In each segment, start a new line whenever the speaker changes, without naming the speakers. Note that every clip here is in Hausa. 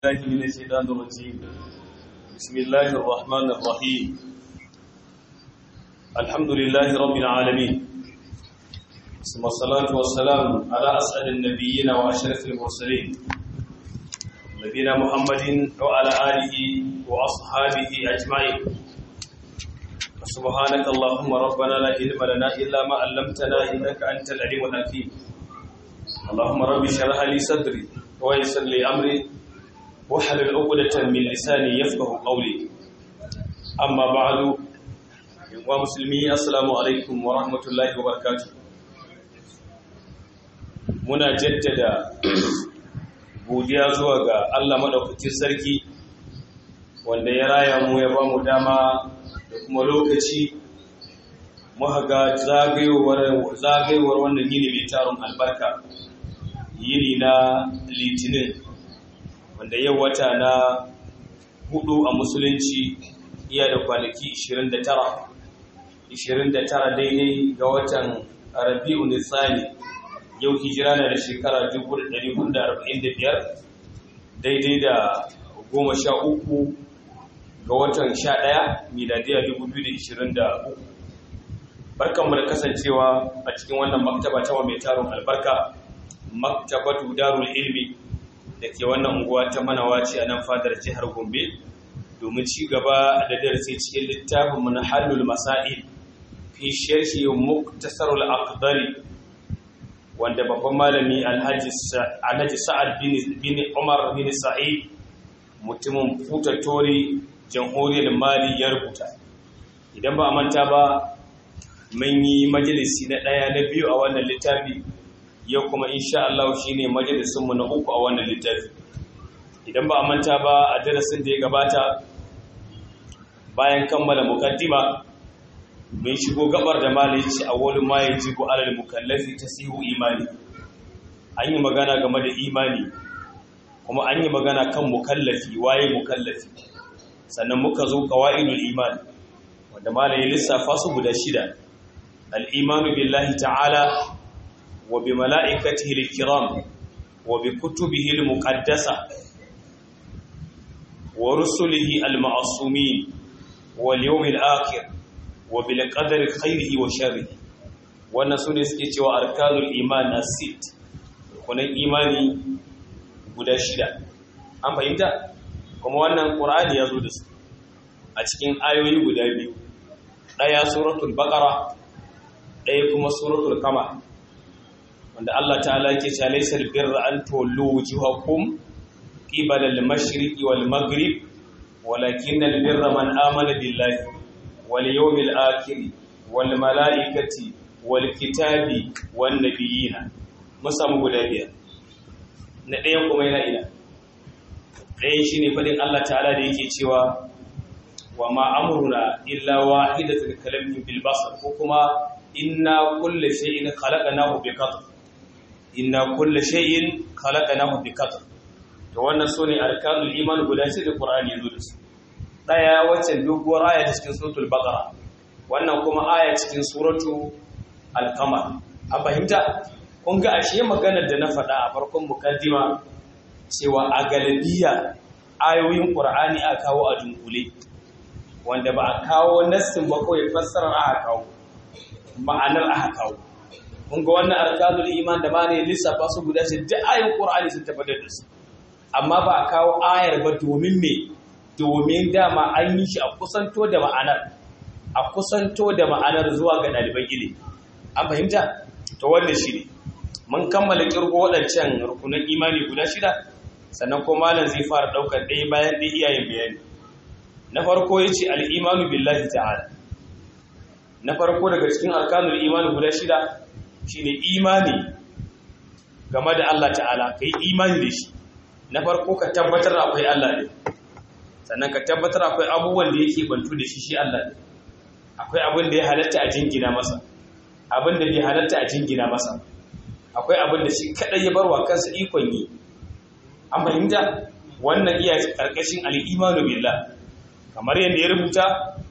الله من الشيطان الرجيم بسم الله الرحمن الرحيم الحمد لله رب العالمين ثم الصلاة والسلام على أسعد النبيين وأشرف المرسلين نبينا محمد وعلى آله وأصحابه أجمعين سبحانك اللهم ربنا لا علم لنا إلا ما علمتنا إنك أنت العليم الحكيم اللهم رب اشرح لي صدري ويسر لي أمري واحلل عقدة من لساني يفقه قولي أما بعد ومسلمي السلام عليكم ورحمة الله وبركاته muna jaddada godiya zuwa ga Allah madaukakin sarki wanda ya raya mu ya ba mu dama da kuma lokaci muka ga zagayowar zagayowar wannan yini mai taron albarka yini na litinin wanda yau wata na hudu a musulunci iya da kwanaki 29 29 daidai ga watan rabi'u nisani yau hijira na da shekara 1445 daidai da 13 ga watan 11 miladiya 2023 barkanmu da kasancewa a cikin wannan maktaba ta mai taron albarka maktabatu darul ilmi da ke wannan unguwa ta manawaci a nan fadar jihar Gombe domin ci gaba da darasi cikin littafin Manhajul Masail fi sharhi Muktasarul Aqdari wanda babban malami Alhaji Alhaji Sa'ad bin bin Umar bin Sa'id mutumin Futatori Jamhuriyar Mali ya rubuta idan ba a manta ba mun yi majalisi na ɗaya na biyu a wannan littafi yau kuma insha Allah shine majalisunmu na uku a wannan littafi idan ba a manta ba a darasin da ya gabata bayan kammala mukaddima mun shigo gabar da malaci a wani ma yajibu alal mukallafi tasihu imani an yi magana game da imani kuma an yi magana kan mukallafi waye mukallafi sannan muka zo qawaidul iman wanda malayi lissafa su guda shida al-imanu billahi ta'ala وبملائكته الكرام وبكتبه المقدسة ورسله المعصومين واليوم الآخر وبالقدر خيره وشره wannan su ne suke cewa arkanul iman na sit kunan imani guda shida an fahimta kuma wannan ƙur'ani ya zo da su a cikin ayoyi guda biyu ɗaya suratul baƙara ɗaya kuma suratul kama wanda Allah ta'ala yake cewa laysal birra an tuwallu wujuhakum qibala al-mashriqi wal maghrib walakin al-birra man amana billahi wal yawmil akhir wal malaikati wal kitabi wan nabiyina musamu guda biyar na ɗayan kuma yana ina ɗayan shine fadin Allah ta'ala da yake cewa wa ma amruna illa wahidatul kalamin bil basar ko kuma inna kulli shay'in khalaqnahu bi qadr inna kulla shay'in khalaqnahu biqadr to wannan sune arkanul iman guda shi da qur'ani yazo da su daya wacce doguwar aya ta cikin suratul baqara wannan kuma aya cikin suratu al-qamar an fahimta kun ga ashe maganar da na faɗa a farkon mukaddima cewa a galabiya ayoyin qur'ani aka kawo a dunkule wanda ba a kawo nassin ba kawai fassarar aka kawo ma'anar aka kawo kun ga wannan arkanul iman da ma ne lissafa su guda shi duk ayin qur'ani sun tabbatar da su amma ba a kawo ayar ba domin me domin dama an yi shi a kusanto da ma'anar a kusanto da ma'anar zuwa ga ɗaliban ilimi an fahimta to wannan shi ne mun kammala kirgo waɗancan rukunan imani guda shida sannan ko malam zai fara ɗaukar ɗaya bayan ɗaya iyayen bayani na farko ya ce al'imanu billahi ta'ala na farko daga cikin arkanul imani guda shida shine imani game da Allah ta'ala ka yi imani da shi na farko ka tabbatar akwai Allah ne sannan ka tabbatar akwai abubuwan da yake bantu da shi shi Allah ne akwai abin da ya halatta a jingina masa abin da bai halatta a jingina masa akwai abin da shi kadai ya barwa kansa ikon yi an fahimta wannan iya karkashin al-imanu billah kamar yadda ya rubuta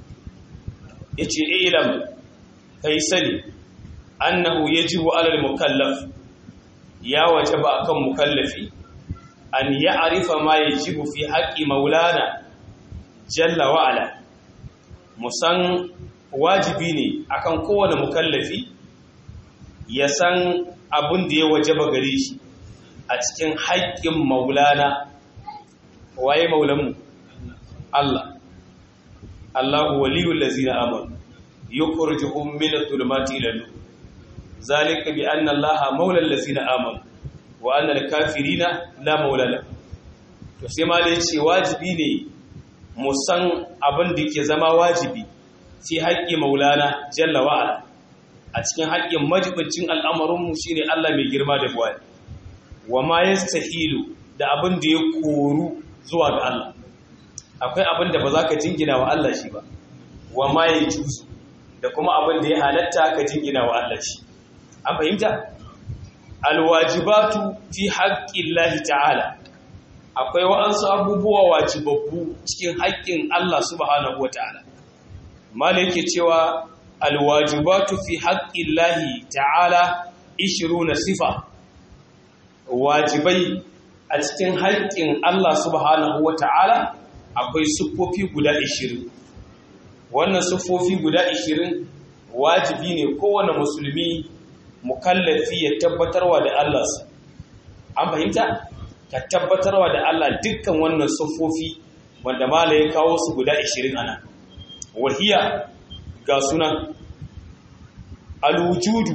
yace ilam kai sani annahu yajibu alal mukallaf ya wajaba akan mukallafi an ya'rifa ma yajibu fi haqqi maulana jalla wa ala musan wajibi ne akan kowane mukallafi ya san abin da ya wajaba gare shi a cikin haƙƙin maulana waye maulanmu Allah Allahu waliyul ladzina amanu yukhrijuhum min adh-dhulumati ila nur zalika bi anna Allaha maulal ladzina amanu wa anna al-kafirina la maula lahum to sai ma dai ce wajibi ne mu san abin da yake zama wajibi fi haƙƙi maulana jalla wa ala a cikin haƙƙin majibincin al'amarinmu shine Allah mai girma da buwari wa ma yastahilu da abin da ya koru zuwa ga Allah akwai abin da ba za ka jingina wa Allah shi ba wa ma ya juzu da kuma abin da ya halatta ka jingina wa Allah shi an fahimta alwajibatu fi haƙƙin ta'ala akwai wa'ansu abubuwa wajibabbu cikin haƙƙin Allah subhanahu wata'ala mala yake cewa alwajibatu fi haƙƙin ta'ala 20 sifa wajibai a cikin haƙƙin Allah subhanahu wata'ala akwai siffofi guda 20 wannan siffofi guda 20 wajibi ne kowane musulmi mukallafi ya tabbatarwa da Allah su an fahimta ka tabbatarwa da Allah dukkan wannan siffofi wanda mala ya kawo su guda 20 ana wahiya ga sunan alwujudu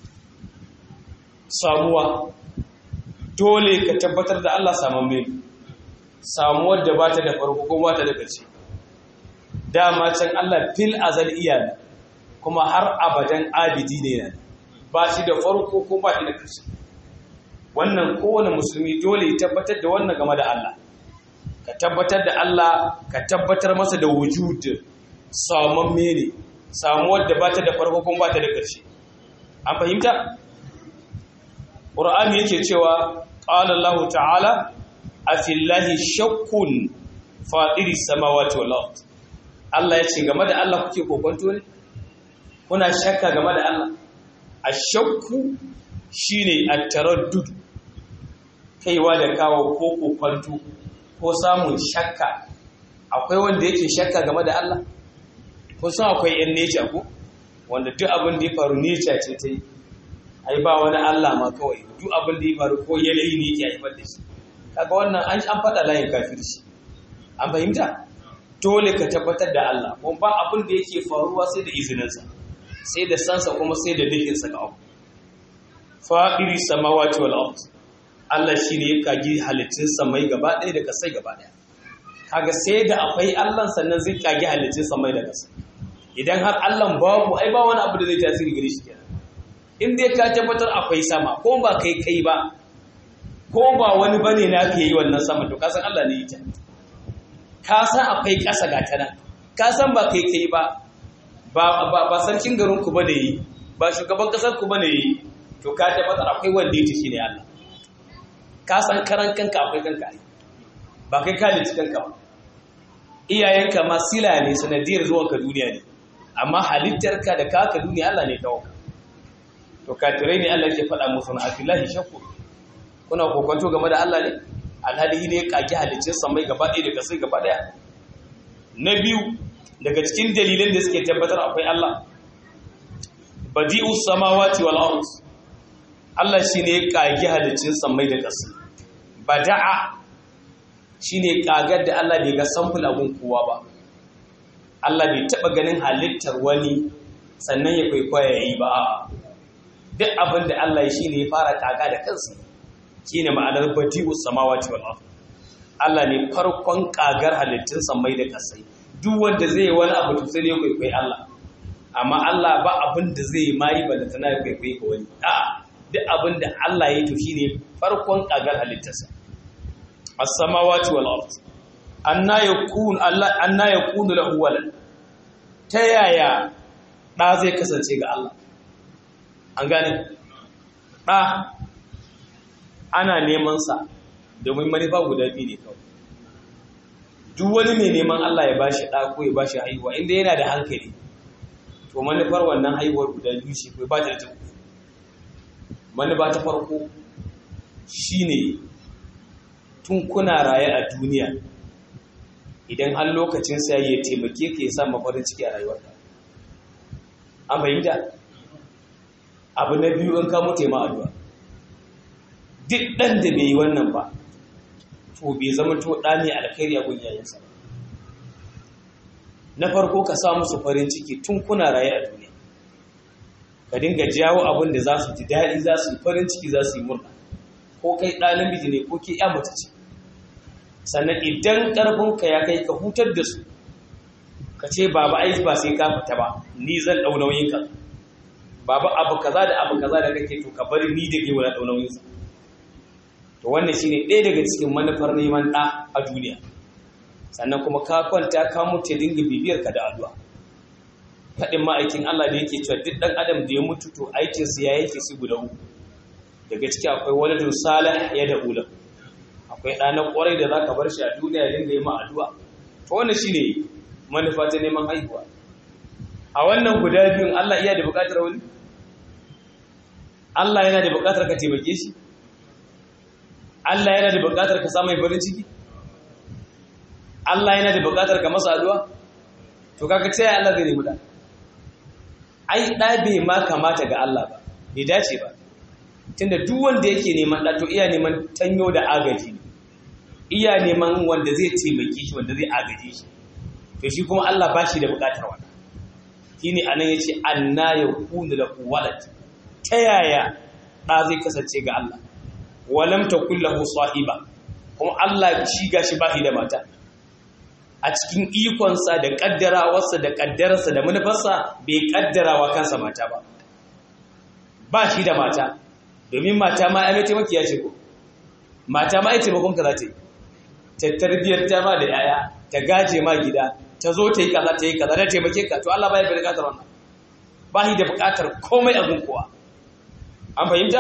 samuwa dole ka tabbatar da Allah samamme samuwar da bata da farko ko bata da ƙarshe dama can Allah fil azal iya kuma har abadan abidi ne yana ba shi da farko ko ba shi da ƙarshe wannan kowane musulmi dole ya tabbatar da wannan game da Allah ka tabbatar da Allah ka tabbatar masa da wujud samamme ne samuwar da bata da farko ko bata da ƙarshe an fahimta Qur'ani yake cewa qala Allah ta'ala afillahi shakkun fadiri samawati wal ard Allah yace game da Allah kuke kokonto ne kuna shakka game da Allah ashakku shine at-taraddud kaiwa da kawo ko kokonto ko samun shakka akwai wanda yake shakka game da Allah ko san akwai yan nature ko wanda duk abin da ya faru nature ce ta yi ai ba wani Allah ma kawai duk abin da ya faru ko yanayi ne yake haifar da shi kaga wannan an an faɗa layin kafirci an fahimta dole ka tabbatar da Allah kuma ba abin da yake faruwa sai da izininsa sai da sansa kuma sai da nufinsa ga abu fa'iri samawati wal ard Allah shine ya kagi halittun samai gaba ɗaya da kasai gaba ɗaya kaga sai da akwai Allah sannan zai kagi halittun samai da kasai idan har Allah babu ai ba wani abu da zai tasiri gare shi kenan in dai ka tabbatar akwai sama ko ba kai kai ba ko ba wani bane na ka yi wannan sama to ka san Allah ne ita ka san akwai ƙasa ga tana ka san ba kai kai ba ba ba sarkin garin ku bane yi ba shugaban kasar ku bane yi to ka tabbatar akwai wanda yake shine Allah ka san karan kanka akwai kanka ai ba kai ka lici kanka ba iyayenka ma sila ne sanadiyar zuwanka duniya ne amma halittarka da kaka duniya Allah ne kawo to kafirai ne Allah ke faɗa musu na afillahi shakku kuna kokonto game da Allah ne alhali ne kage halicin samai gaba ɗaya da kasai gaba ɗaya na biyu daga cikin dalilan da suke tabbatar akwai Allah badi'u samawati wal ard Allah shine ya kage halicin samai da kasai bada'a shine kagar da Allah bai ga samful abun kowa ba Allah bai taba ganin halittar wani sannan ya kwaikwaya yayi ba a'a duk abin da Allah ya shi ne ya fara kaga da kansa shi ne ma'anar badi'u samawati wal ard Allah ne farkon kagar halittun samai da kasai duk wanda zai wani abu to sai ne kwaikwai Allah amma Allah ba abin da zai mai ba da tana kwaikwai ga wani a duk abin da Allah ya yi to shine farkon kagar halittarsa as-samawati wal ard anna yakun Allah anna yakunu lahu walad ta yaya da zai kasance ga Allah an gane ɗa ana nemansa domin manufa guda biyu ne kawai duk wani mai neman Allah ya bashi ɗa ko ya bashi haihuwa inda yana da hankali to manufar wannan haihuwar guda biyu ce ko ba ta da tafi manufa ta farko shine tun kuna raye a duniya idan har lokacin sa ya taimake ka ya sa farin ciki a rayuwarka an fahimta abu na biyu in ka mutu ma addu'a duk ɗan da bai yi wannan ba to bai zama to ɗa ne alkhairi a gun yayansa na farko ka sa musu farin ciki tun kuna raye a duniya ka dinga jawo abin da za su ji daɗi za su yi farin ciki za su yi murna ko kai ɗa namiji ne ko ke ya mace ce sannan idan ƙarfinka ya kai ka hutar da su ka ce baba ai ba sai ka fita ba ni zan ɗau nauyin ka baba abu kaza da abu kaza da kake to ka bari ni da kai wani ɗau nauyin sa to wannan shine ɗaya daga cikin manufar neman ɗa a duniya sannan kuma ka kwanta ka mutu dinga bibiyar ka da addu'a faɗin ma'aikin Allah da yake cewa duk ɗan adam da ya mutu to aikinsa ya yake su guda uku daga ciki akwai waladun salih ya da ula akwai ɗanan ƙwarai da za ka bar shi a duniya ya dinga yi ma addu'a to wannan shine manufa ta neman haihuwa a wannan guda biyun Allah iya da buƙatar wani Allah yana da buƙatar ka taimake shi Allah yana da buƙatar ka samu farin ciki Allah yana da buƙatar ka masa addu'a to kaga ta Allah zai nemi da ai da bai ma kamata ga Allah ba bai dace ba tunda duk wanda yake neman da to iya neman tanyo da agaji iya neman wanda zai taimake shi wanda zai agaje shi to shi kuma Allah ba shi da buƙatar wannan shine anan yace anna yakunu lahu walad ta yaya da zai kasance ga Allah walam takul lahu sahiba kuma Allah shi gashi ba shi da mata a cikin ikonsa da kaddarawarsa da kaddararsa da manufarsa bai kaddarawa kansa mata ba ba shi da mata domin mata ma ya mai taimakiya ce ko mata ma ya taimakon ka za ta yi ta tarbiyyar ta ma da yaya ta gaje ma gida ta zo ta yi kaza ta yi kaza da taimake ka to Allah ba ya fi bukatar wannan ba shi da bukatar komai a gunkuwa an fahimta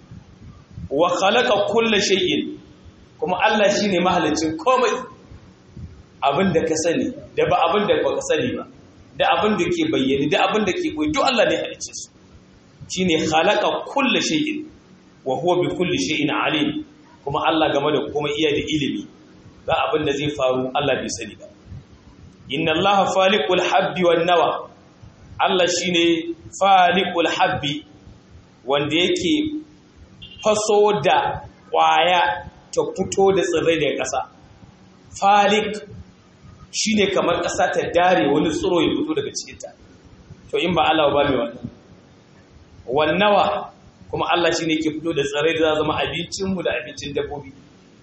wa khalaqa kulla shay'in kuma Allah shine mahalicin komai abin da ka sani da ba abin da baka sani ba da abin da ke bayyane da abin da ke koyi duk Allah ne halicce su shine khalaqa kulla shay'in wa huwa bi kulli shay'in alim kuma Allah game da komai iya da ilimi ba abin da zai faru Allah bai sani ba inna Allah faliqul habbi wan nawa Allah shine faliqul habbi wanda yake faso da ƙwaya ta fito da tsirrai daga ƙasa falik shi ne kamar ƙasa ta dare wani tsiro ya fito daga cikinta to in ba Allah ba mai wannan wannawa kuma Allah shi ne ke fito da tsirrai da za zama abincinmu da abincin dabbobi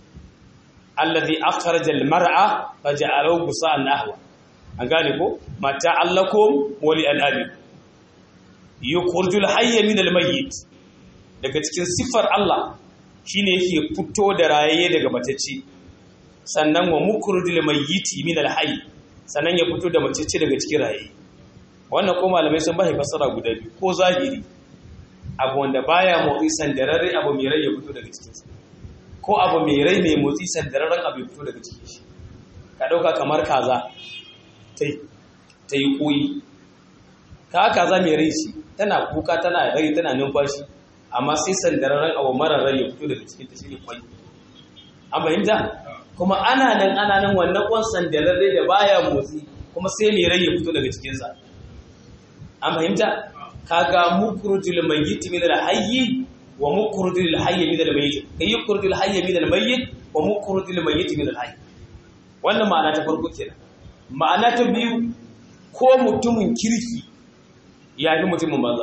allazi akhraja almar'a faja'alahu gusa'an ahwa an gane ko mata allakum wa li al'abi yukhrijul hayya min almayyit daga cikin siffar Allah shine yake fito da rayaye daga matacce sannan wa mukhrijul mayyiti min alhayy sannan ya fito da matacce daga cikin rayaye wannan ko malamai sun bai fassara guda biyu ko zahiri abu wanda baya motsi sandararre abu mai rai ya fito daga cikin sa ko abu mai rai mai motsi sandararren abu ya fito daga cikin shi ka dauka kamar kaza tai ta yi koyi ka kaza mai rai shi tana kuka tana rai tana numfashi amma sai sandararren abu marar rai ya fito daga cikin ta shine kwai an fahimta kuma ana nan ana nan wannan kwan sandararre da baya motsi kuma sai mai rai ya fito daga cikin sa an fahimta kaga mukrujul mayyit min al-hayy wa mukrujul hayy min al-mayyit kai yukrujul hayy min al-mayyit wa mukrujul mayyit min al-hayy wannan ma'ana ta farko kenan ma'ana ta biyu ko mutumin kirki ya fi mutumin banza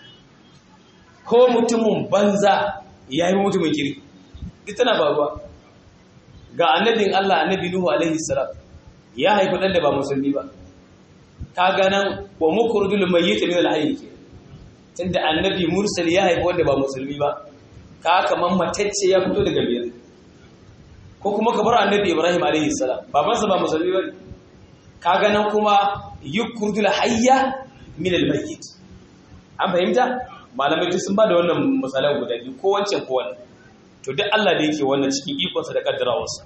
ko mutumin banza ya fi mutumin kirki duk tana faruwa ga annabin Allah annabi Nuhu alaihi salam ya haifi dan da ba musulmi ba ka ganan wa mukrudul mayyit min al-hayy tunda annabi mursal ya haifi wanda ba musulmi ba ka kaman matacce ya fito daga biyar ko kuma ka bar annabi Ibrahim alaihi salam babansa ba musulmi ba ka ganan kuma yukrudul hayya min al-mayyit an fahimta malamai duk sun ba da wannan misalan guda biyu ko wancan ko wannan to duk Allah da yake wannan cikin ikonsa da kaddarawarsa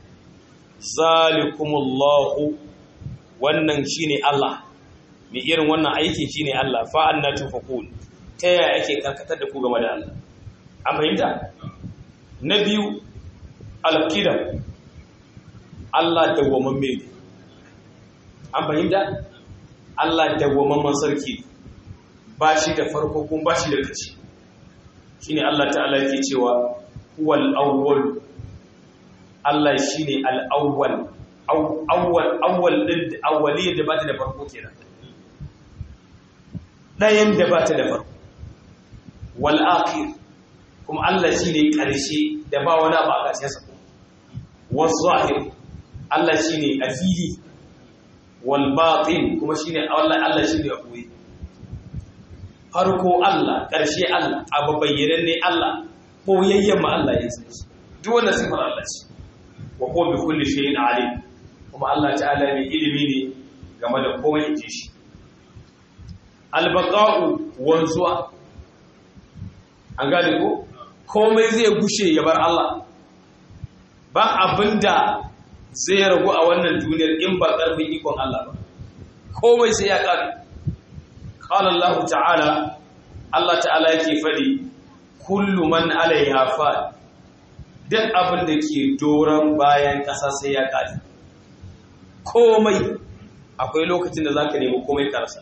zalikumullahu wannan shine Allah mai irin wannan aiki shine Allah fa anna tufakun ta yaya ake karkatar da ku game da Allah an fahimta na biyu alqidam Allah dawwamamme ne an fahimta Allah dawwamamman sarki ba shi da farko kuma ba shi da kaci shine Allah ta'ala yake cewa huwal awwal Allah shine al-awwal awwal awwal din awwaliyya da ba ta da farko kenan dayan da ba ta da farko wal akhir kuma Allah shine karshe da ba wani abu a ƙarshen sa was zahir Allah shine azili wal batin kuma shine Allah Allah shine abuwi farko Allah ƙarshe Allah abu bayyanan ne Allah boyayyen ma Allah ya san shi duk wannan sifar Allah ce wa huwa bi kulli shay'in alim kuma Allah ta'ala mai ilimi ne game da komai yake shi albaqa'u wanzuwa an gane ko komai zai gushe ya bar Allah ba abinda zai ragu a wannan duniyar in ba ƙarfin ikon Allah ba komai sai ya ƙare qala Allah ta'ala Allah ta'ala yake fadi kullu man alaiha fa duk abin da ke doron bayan ƙasa sai ya ƙare komai akwai lokacin da zaka nemi komai karsa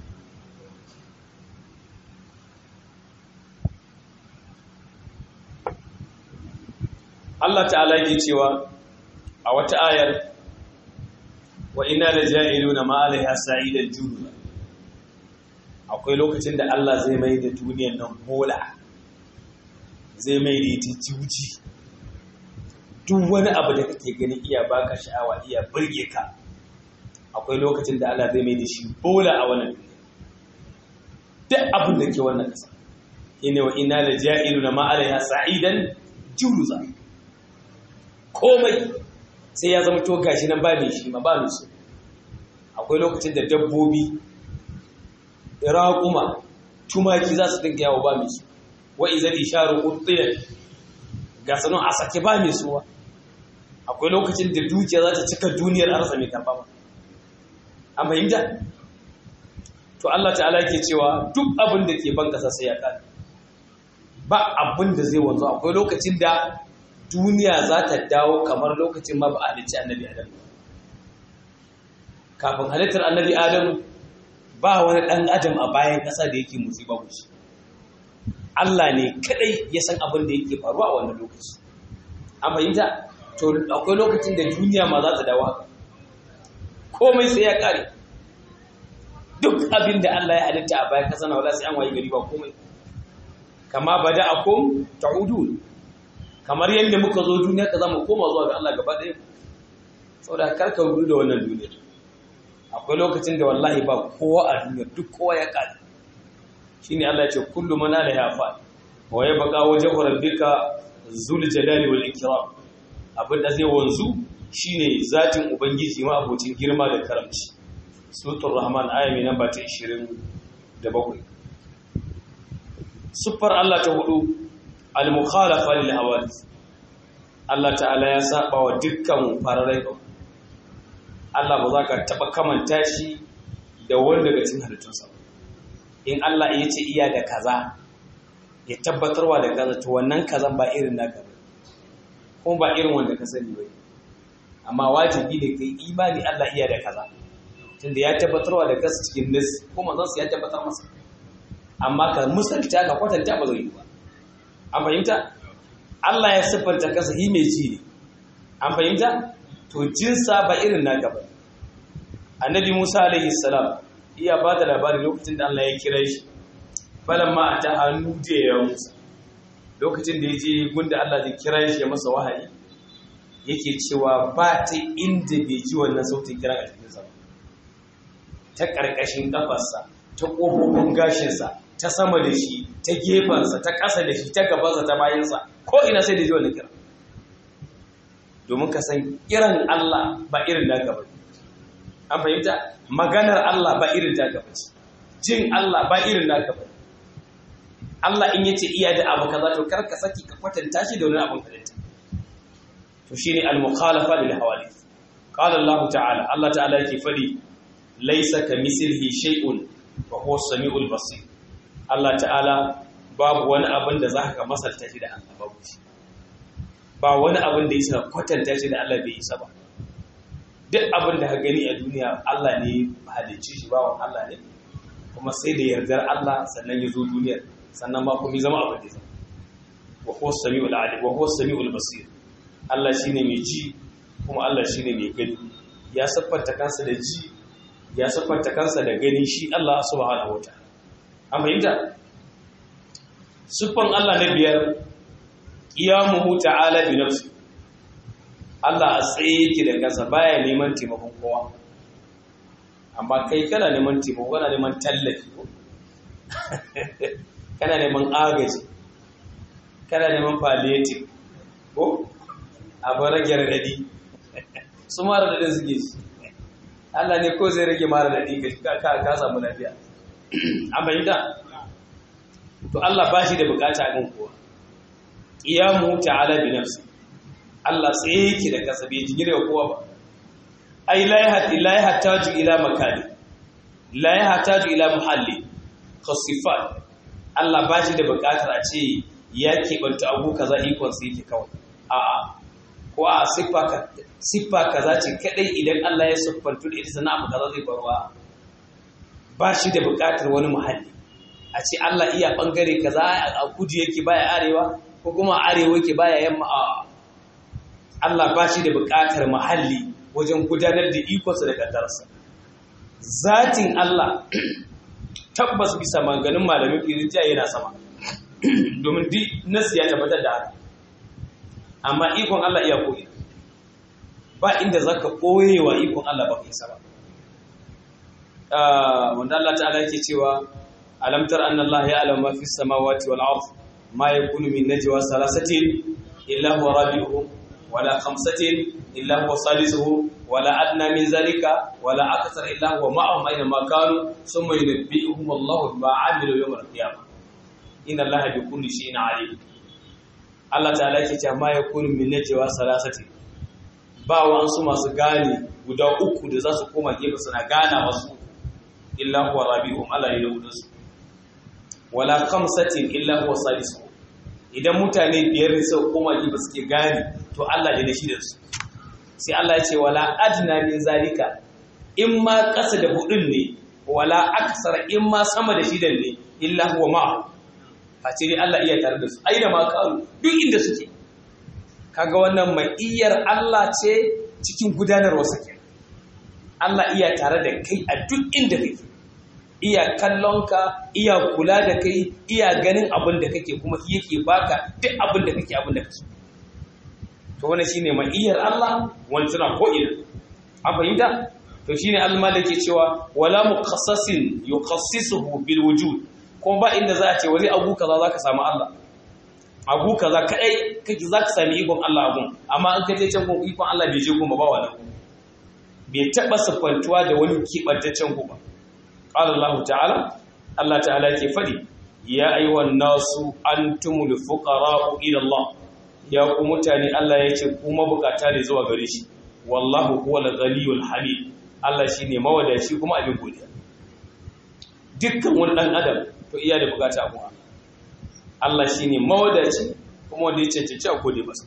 Allah ta'ala yake cewa a wata ayar wa ina da ja'iluna ma alaiha sa'idan junuba akwai lokacin da Allah zai mai da duniyar nan bola zai mai da ita juji duk wani abu da kake gani iya baka sha'awa iya burge ka akwai lokacin da Allah zai mai da shi bola a wannan duniya duk abin da ke wannan kasa ina wa ina da ja'iluna ma alaiha sa'idan junuba komai sai ya zama to gashi nan ba mai shi ma ba mai su akwai lokacin da dabbobi raƙuma tumaki za su dinga yawo ba mai su wa izal isharu qutiyat ga sanon a sake ba mai suwa akwai lokacin da dukiya za ta cika duniyar arsa mai karba ba an fahimta to Allah ta'ala ke cewa duk abin da ke ban kasa sai ya kare ba abin da zai wanzu akwai lokacin da duniya za ta dawo kamar lokacin ma ba a halicci annabi adam kafin halittar annabi adam ba wani ɗan adam a bayan ƙasa da yake musu ba shi Allah ne kadai ya san abin da yake faruwa a wannan lokaci an fahimta to akwai lokacin da duniya ma za ta dawo haka komai sai ya kare duk abin da Allah ya halitta a bayan ƙasa na wala sai an wayi gari ba komai kama bada akum ta'udun kamar yadda muka zo duniya ka zama koma zuwa ga Allah gaba ɗaya saboda karka rudu da wannan duniyar akwai lokacin da wallahi ba kowa a duniyar duk kowa ya ƙare shine Allah ya ce kullu man alaiha fa wa yabqa wajhu rabbika zul jalali wal ikram abin da zai wanzu shine zatin ubangiji ma abocin girma da karamci suratul rahman aya mai namba ta 27 sufar Allah ta hudu al-mukhalafa lil hawadith Allah ta'ala ya saba wa dukkan fararai ba Allah ba za ka taba kamanta shi da wanda daga cikin halittunsa in Allah ya ce iya da kaza ya tabbatarwa da kaza to wannan kazan ba irin naka ba kuma ba irin wanda ka sani ba amma wajibi ne kai imani Allah iya da kaza tunda ya tabbatarwa da kaza cikin nas kuma zan ya tabbatar masa amma ka musalta ka kwatanta ba zai yi ba an fahimta Allah ya siffanta kansa hi mai ji ne an fahimta to jinsa ba irin naka ba annabi Musa alaihi salam iya ba da labari lokacin da Allah ya kira shi falamma ata hannu je ya Musa lokacin da ya je gunda Allah zai kira shi ya masa wahayi yake cewa ba ta inda bai ji wannan sautin kiran a cikin sa ta karkashin kafarsa ta kofofin gashinsa ta sama da shi ta gefensa ta ƙasa da shi ta gabansa ta bayansa ko ina sai da ji wannan kira domin ka san kiran Allah ba irin da gaba an fahimta maganar Allah ba irin da gaba jin Allah ba irin da gaba Allah in yace iya da abu kaza to kar ka saki ka kwatanta shi da wani abun halitta to shine al-mukhalafa lil hawadith qala Allah ta'ala Allah ta'ala yake fadi laysa kamithlihi shay'un wa huwa as-sami'ul basir Allah ta'ala babu wani abin da za ka masalta shi da Allah babu shi ba wani abin da yasa kwatanta shi da Allah bai isa ba duk abin da ka gani a duniya Allah ne halicci shi bawan Allah ne kuma sai da yardar Allah sannan ya zo duniyar sannan ma kuma zama abin da zama wa huwa samiul alim wa huwa samiul basir Allah shine mai ji kuma Allah shine mai gani ya siffanta kansa da ji ya siffanta kansa da gani shi Allah subhanahu wataala an fahimta siffan Allah na biyar qiyamuhu ta'ala bi nafsi Allah a tsaye yake da kansa baya neman taimakon kowa amma kai kana neman taimako kana neman tallafi kana neman agaji kana neman palliative ko abin rage radadi su mara radadin suke shi Allah ne ko zai rage mara radadi ka ka samu lafiya an bayyana to Allah ba shi da bukata kan kowa iyamu ta'ala bi nafsi Allah tsaye yake da kasa bai jingire kowa ba ai la yahtaju ila makani la yahtaju ila muhalli khasifat Allah ba shi da bukatar a ce ya keɓanta abu kaza ikon sai yake kawai a'a ko a siffa kaza ce kadai idan Allah ya siffantu da ita sana abu kaza zai barwa ba shi da bukatar wani muhalli a ce Allah iya bangare kaza a kudu yake baya arewa ko kuma arewa yake baya yamma a Allah ba shi da bukatar muhalli wajen gudanar da ikonsa da kaddarsa zatin Allah tabbas bisa maganin malamin firintiya yana sama domin di nasu ya tabbatar da haka amma ikon Allah iya koyi ba inda zaka koyewa ikon Allah ba kai ba wanda Allah ta'ala yake cewa alam tar anna Allah ya'lamu ma fi samawati wal ard ma yakunu min najwa salasatin illa huwa rabi'uhum wala khamsatin illa huwa salisuhum wala adna min zalika wala akthar illa huwa ma'ahum aina ma kanu thumma yunabbi'uhum Allahu bima 'amilu yawm al-qiyamah inna Allaha bi kulli shay'in 'alim Allah ta'ala yake cewa ma yakunu min najwa salasati ba wasu masu gane guda uku da za su koma gefe suna gana wasu illa huwa rabi'uhum Allah ya yi su wala khamsatin illa huwa salisuhum idan mutane biyar ne suka koma gefe suke gane to Allah ne da shi da su sai Allah ya ce wala adna min zalika in ma ƙasa da hudun ne wala aksara in ma sama da shidan ne illa huwa ma a ce dai Allah iya tare da su aina ma karu duk inda suke kaga wannan mai iyar Allah ce cikin gudanarwa sake Allah iya tare da kai a duk inda kake iya kallonka iya kula da kai iya ganin abin da kake kuma yake baka duk abin da kake abin da kake to wannan shine ma'iyar Allah wani tana ko ina an fahimta to shine al-maliki cewa wala muqassasin yukhassisuhu bil wujud kuma ba inda za a ce wani abu kaza zaka samu Allah abu kaza kadai kake zaka sami ikon Allah abun amma an ka je can gun ikon Allah bai je kuma ba wani bai taba sifantuwa da wani kibantaccen ku ba qala Allah ta'ala Allah ta'ala yake fadi ya ayyuhan nasu antumul fuqara'u ila Allah ya ku mutane Allah ya ce kuma bukata ne zuwa gare shi wallahu huwal ghaniyul hamid Allah shine mawadaci kuma abin godiya dukkan wani dan adam to iya da bukata kuma Allah shine mawadaci kuma wanda ya cancanci a gode masa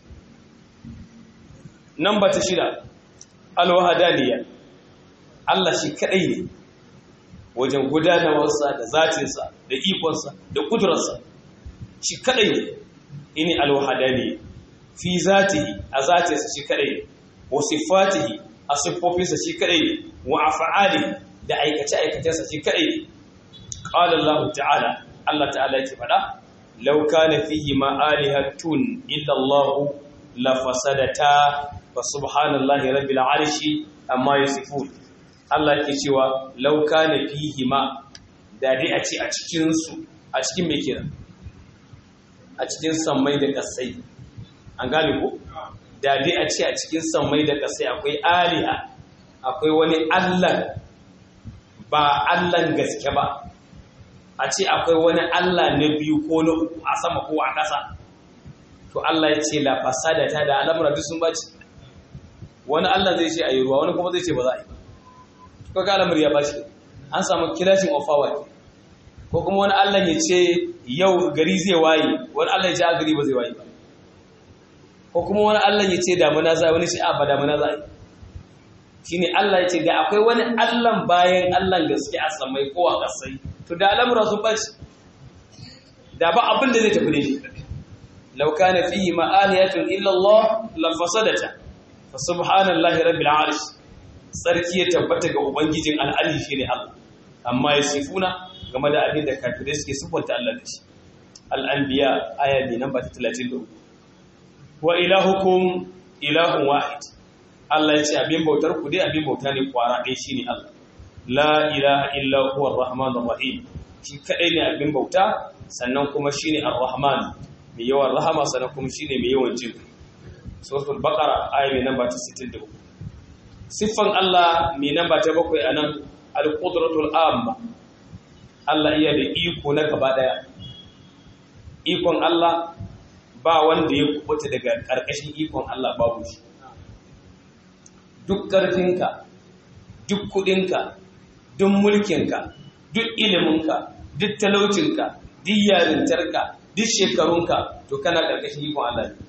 namba ta shida alwahadaniya Allah shi kadai ne wajen gudanarwarsa da zatinsa da ikonsa da kudurarsa shi kadai ne ini alwahadaniya fi zatihi a zatinsa shi kadai ne wa sifatihi a siffofinsa shi kadai ne wa af'alihi da aikace aikacensa shi kadai ne qala Allah ta'ala Allah ta'ala yake fada law kana fihi ma alihatun illa Allah la fasadata fa subhanallahi rabbil arshi amma yasifun Allah yake cewa law kana fihi ma da dai a ce a cikin su a cikin me kenan a cikin sammai da kasai an gane ko da dai a ce a cikin sammai da kasai akwai aliha akwai wani allah ba allan gaske ba a ce akwai wani allah na biyu ko na uku a sama ko a ƙasa to allah ya ce la fasada ta da al'amura duk sun baci wani allah zai ce a yi ruwa wani kuma zai ce ba za a yi ko ga al'amur ya baci an samu kilashing of power ko kuma wani allah ya ce yau gari zai waye wani allah ya ce a gari ba zai waye ba ko kuma wani Allah ya ce damuna za wani ce a ba damuna za a yi shine Allah ya ce da akwai wani Allah bayan Allah gaske a samai ko a kasai to da al'amura su bace da ba abin da zai tafi da shi law kana fihi ma'aliyatun illa Allah la fasadata fa subhanallahi rabbil arsh sarki ya tabbata ga ubangijin al'ali shine Allah amma yasifuna game da abin da kafirai suke sifanta Allah da shi al-anbiya aya ne namba 33 wa ilahukum ilahun wahid Allah ya ce abin bautar ku dai abin bauta ne kwara ɗaya shine Allah la ilaha illa huwa ar-rahmanur rahim shi kadai ne abin bauta sannan kuma shine ar-rahman mai yawan rahama sannan kuma shine mai yawan jin suratul baqara aya mai namba 63 siffan Allah mai namba ta bakwai anan al-qudratul amma Allah iya da iko na gaba daya ikon Allah ba wanda ya kubuta daga ƙarƙashin ikon Allah babu shi duk ƙarfinka duk kuɗinka duk mulkinka duk iliminka duk talaucinka duk yarintarka duk shekarunka to kana ƙarƙashin ikon Allah ne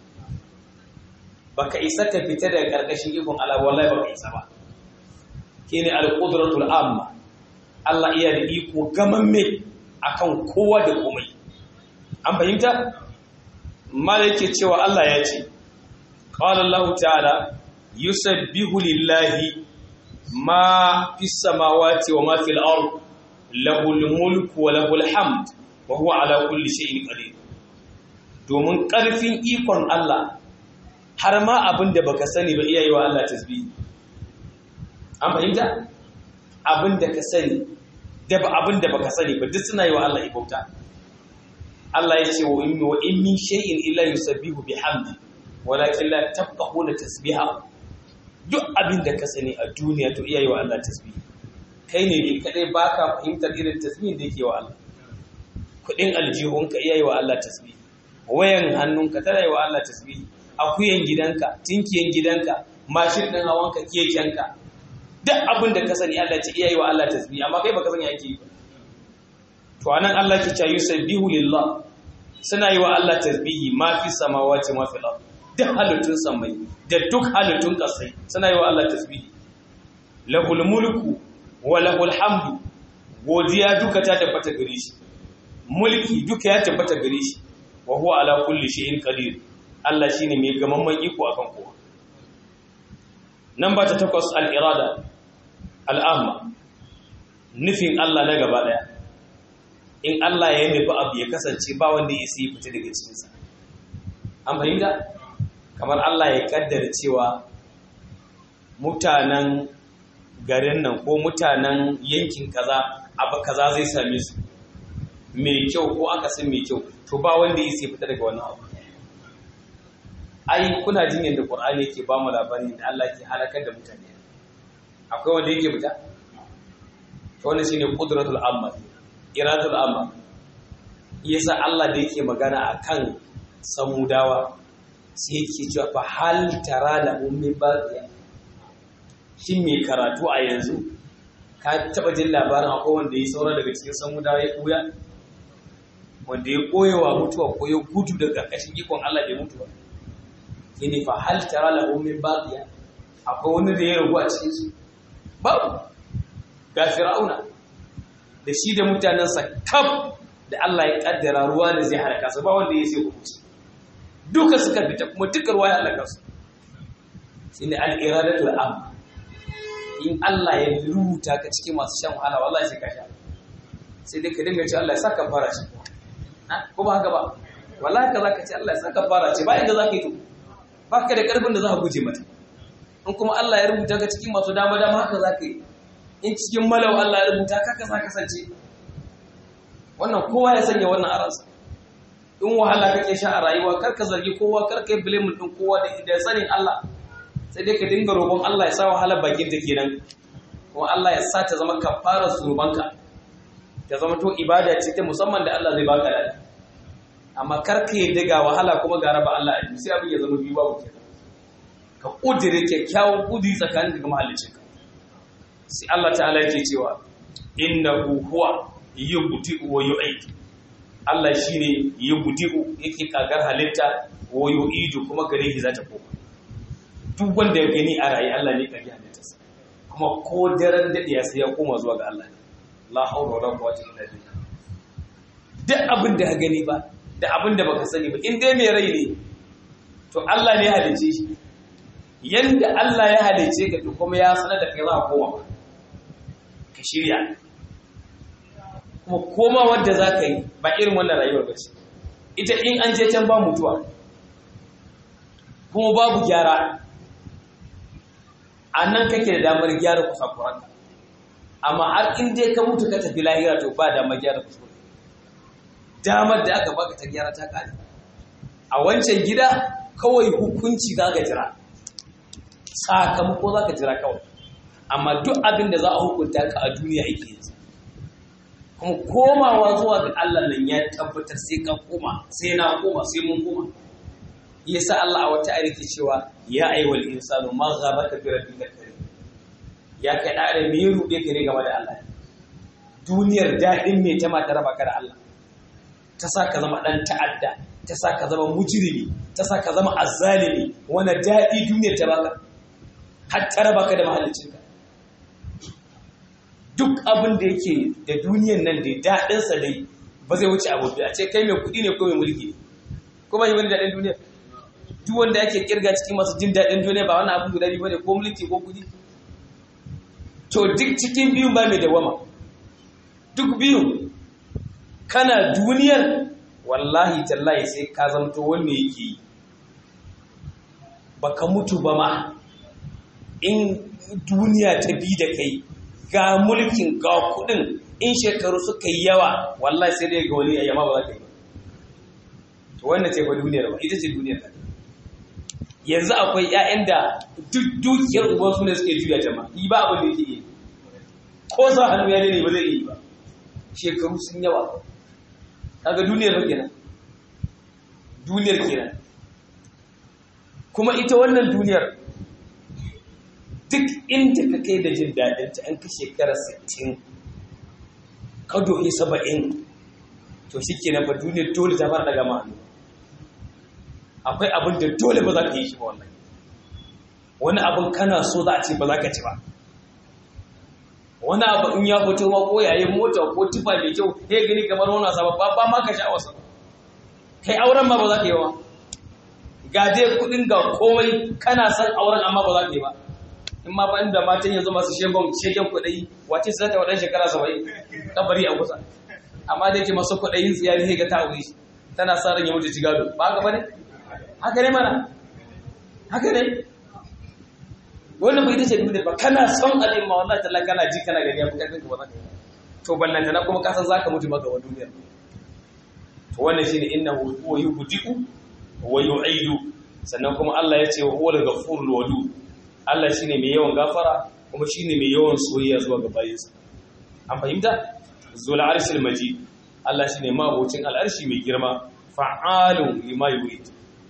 baka isa ka fita daga ƙarƙashin ikon Allah wallahi baka isa ba kene al-qudratul amma Allah iya da iko gamamme akan kowa da komai an fahimta mala yake cewa Allah ya ce qala Allah ta'ala yusabbihu lillahi ma fis samawati wa ma fil ard lahul mulku wa lahul hamd wa huwa ala kulli shay'in qadir domin karfin ikon Allah har ma abinda baka sani ba iyayi wa Allah tasbihi an fahimta abinda ka sani da ba abinda baka sani ba duk suna yi wa Allah ibauta Allah ya ce wa in wa in min shay'in illa yusabbihu bihamdi walakin la tafqahuna tasbiha duk abin da ka sani a duniya to iyayi wa Allah tasbihi kai ne ne kadai baka fahimtar irin tasbihin da yake wa Allah kudin aljihunka iyayi wa Allah tasbihi wayan hannunka tana yi wa Allah tasbihi akuyan gidanka tinkiyan gidanka mashin din hawanka kekenka duk abin da ka sani Allah ce iyayi wa Allah tasbihi amma kai baka sani yake yi to anan Allah ke cewa yusabbihu lillah suna yi wa Allah tasbihi ma fi samawati ma fi ard duk halittun samai da duk halittun kasai suna yi wa Allah tasbihi lahul mulku wa lahul hamdu godiya duka ta tabbata gare shi mulki duka ya tabbata gare shi wa huwa ala kulli shay'in qadir Allah shine mai gamamman iko akan kowa nan ba ta takwas al-irada al-amma nufin Allah na gaba daya in Allah ya nufi abu ya kasance ba wanda ya isi fita daga cikinsa an fahimta kamar Allah ya kaddara cewa mutanen garin nan ko mutanen yankin kaza abu kaza zai same su mai kyau ko akasin mai kyau to ba wanda ya isi fita daga wannan abu ai kuna jin yadda Qur'ani yake ba mu labarin da Allah ke halakar da mutane akwai wanda yake fita to wannan shine qudratul amma iratul amma yasa Allah da yake magana akan samudawa sai yake cewa fa hal tara la ummi baqiya shin me karatu a yanzu ka taba jin labarin akwai wanda ya saura daga cikin samudawa ya kuya wanda ya koyewa mutuwa ko ya gudu daga ƙarƙashin ikon Allah bai mutu ba shine fa hal tara la ummi baqiya akwai wani da ya ragu a cikin su babu ga fir'auna da shi da mutanensa kaf da Allah ya kaddara ruwa da zai halaka su ba wanda ya sai hukunci duka suka fita kuma duka ruwa ya halaka su shine al-iradatul am in Allah ya rubuta ka cikin masu shan wahala wallahi sai ka sha sai dai ka dinga ce Allah ya saka fara shi ko ba haka ba wallahi ka zaka ce Allah ya saka fara ce ba inda zaka yi to baka da karfin da za ka guje mata in kuma Allah ya rubuta ka cikin masu dama dama haka zaka yi in cikin malau Allah ya rubuta ka kasa kasance wannan kowa ya sanya wannan aransa in wahala kake sha a rayuwa kar ka zargi kowa kar ka yi blame din kowa da da sanin Allah sai dai ka dinga roƙon Allah ya sa wahala bakin ta kenan kuma Allah ya sa ta zama kafara zunubanka ta zama to ibada ce ta musamman da Allah zai baka da amma kar ka yi daga wahala kuma ga raba Allah a sai abin ya zama biyu babu kenan ka kudire kyakkyawan kudi tsakanin daga mahallicinka sai Allah ta'ala yake cewa innahu huwa yubdi'u wa yu'id Allah shine yubdi'u yake kagar halitta wa yu'idu kuma gare shi zata koma duk wanda ya gani a rayi Allah ne kage halittarsa kuma ko daren daɗiya sai ya koma zuwa ga Allah ne la haula wala quwwata illa billah duk abin da ka gani ba da abin da baka sani ba in dai mai rai ne to Allah ne ya halice shi yanda Allah ya halice ka to kuma ya sanar da kai za ka koma ka shirya kuma koma wanda za ka yi ba irin wannan rayuwar ba ce ita in an je can ba mutuwa kuma babu gyara a nan kake da damar gyara kusakuran amma har in dai ka mutu ka tafi lahira to ba damar gyara kuskure damar da aka baka ta gyara ta kare a wancan gida kawai hukunci za ka jira sakamako za ka jira kawai amma duk abin da za a hukunta ka a duniya ake yanzu kuma komawa zuwa ga Allah nan ya tabbatar sai ka koma sai na koma sai mun koma yasa Allah a wata ayar ke cewa ya ayyuhal insanu ma ghabaka bi rabbika karim ya kai da da me rube ka ne game da Allah duniyar dadin me ta mata raba ka da Allah ta sa ka zama dan ta'adda ta sa ka zama mujrimi ta sa ka zama azzalimi wani dadi duniyar ta baka har ta raba ka da mahallicinka duk abin da yake da duniyar nan da daɗinsa dai ba zai wuce abu a ce kai mai kuɗi ne ko mai mulki ko ba yi wani daɗin duniya duk wanda yake kirga cikin masu jin daɗin duniya ba wani abu guda biyu bane ko mulki ko kuɗi to duk cikin biyun ba mai dawama duk biyun kana duniyar wallahi tallahi sai ka zamto wanne yake yi baka mutu ba ma in duniya ta bi da kai ga mulkin ga kudin in shekaru suka yi yawa wallahi sai dai ga wani ayyama ba za ka yi ba to wannan ce fa duniyar ba ita ce duniyar ka yanzu akwai ƴaƴan da duk dukiyar uban su ne suke juya jama'a yi ba abin da yake yi ko sa hannu ya ne ba zai yi ba shekaru sun yawa kaga duniyar ba kenan duniyar kenan kuma ita wannan duniyar duk inda ka kai da jin daɗin ta an ka shekara 60 ka dohi 70 to shi ke fa duniyar dole ta fara daga ma'anu akwai abin da dole ba za ka yi shi ba wannan wani abin kana so za a ce ba za ka ci ba wani abu in ya fito ma ko yayin mota ko tufa mai kyau ya gani kamar wani wasa ba ba ma ka sha wasa kai auren ma ba za ka yi wa ga dai kudin ga komai kana son auren amma ba za ka yi ba in ma ba inda matan yanzu masu shegon shegen kuɗi wace su zata waɗannan shekara saba'in kabari a kusa amma da yake masu kuɗayin tsiyari sai ga ta aure tana sa ran ya mutu ci gado ba haka bane haka ne mana haka ne wannan bai tace duniya ba kana son alim ma wallahi talla kana ji kana gani ya fi karfin ka ba za ka to ballanta na kuma kasan zaka mutu maka wa duniyar to wannan shine innahu huwa yubdi'u wa yu'idu sannan kuma Allah ya ce wa huwa al-ghafurul wadud Allah shi ne mai yawan gafara kuma shi ne mai yawan soyayya zuwa ga bayinsa. An fahimta? Zuwa arshil maji, Allah shi ne mabocin al'arshi mai girma, fa'alun lima yurid.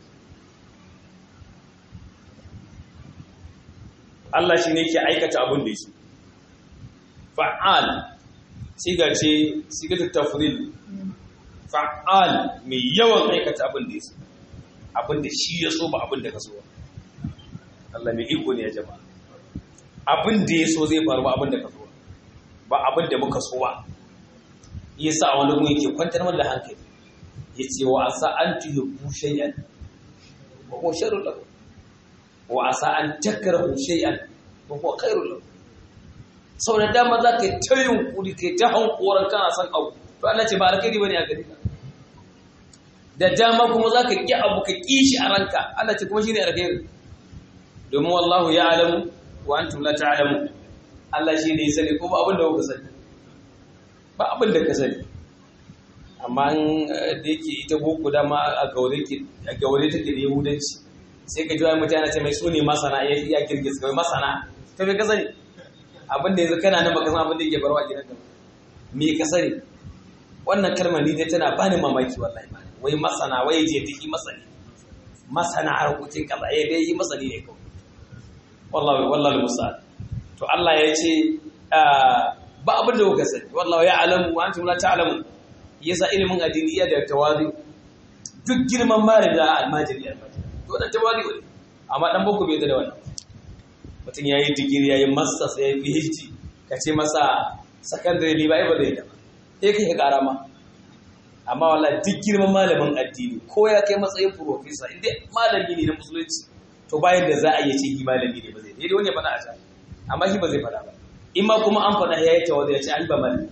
Allah shi ne ke aikata abin da su. Fa'al, siga ce, siga ta tafril, fa'al mai yawan aikata abin da su. Abin da shi ya so ba abin da ka so ba. Allah mai iko ne ya jama'a abin da ya so zai faru ba abin da ka so ba abin da muka so ba yasa wani mu yake kwantar mana da hankali yace wa asa an tuhibbu shay'an wa huwa sharrun lakum wa asa an takrahu shay'an wa huwa khairun lakum sau da dama za ka yi ta yunkuri kai ta hankoran kana son abu to Allah ce ba alkhairi bane a gare ka da dama kuma za ka ƙi abu ka ƙi shi a ranka Allah ce kuma shi ne alkhairi domin wallahu ya alamu wa antum la ta'lamu Allah shi ne ya sani ko ba abin da kuka sani ba abin da ka sani amma da yake ita boko dama a gaure ke a gaure take da yahudanci sai ka ji wani mutane ce mai su ne masana ya ya girgiz kawai masana to me ka sani abin da yanzu kana nan baka san abin da yake barwa gidanka me ka sani wannan kalmar ni dai tana bani mamaki wallahi wai masana wai je take masani masana harkokin kaza ya dai yi masani ne kawai wallahi wallahi musa'al to Allah ya ce ba abin da kuka sani wallahi ya alamu wa antum la ta'lamu yasa ilimin addini iya da tawazi duk girman malami da almajiri almajiri to da tawazi ne amma dan boko bai da wannan mutum ya yi digiri ya yi masters ya yi phd ka ce masa secondary ne ba ba zai da ya kai ƙara ma amma wala duk girman malamin addini ko ya kai matsayin professor inda malami ne na musulunci to bayan da za a yi ce malami ne ba zai dai wani ya faɗa a can amma shi ba zai faɗa ba in ma kuma an faɗa ya yi tawadu ya ce an ba malami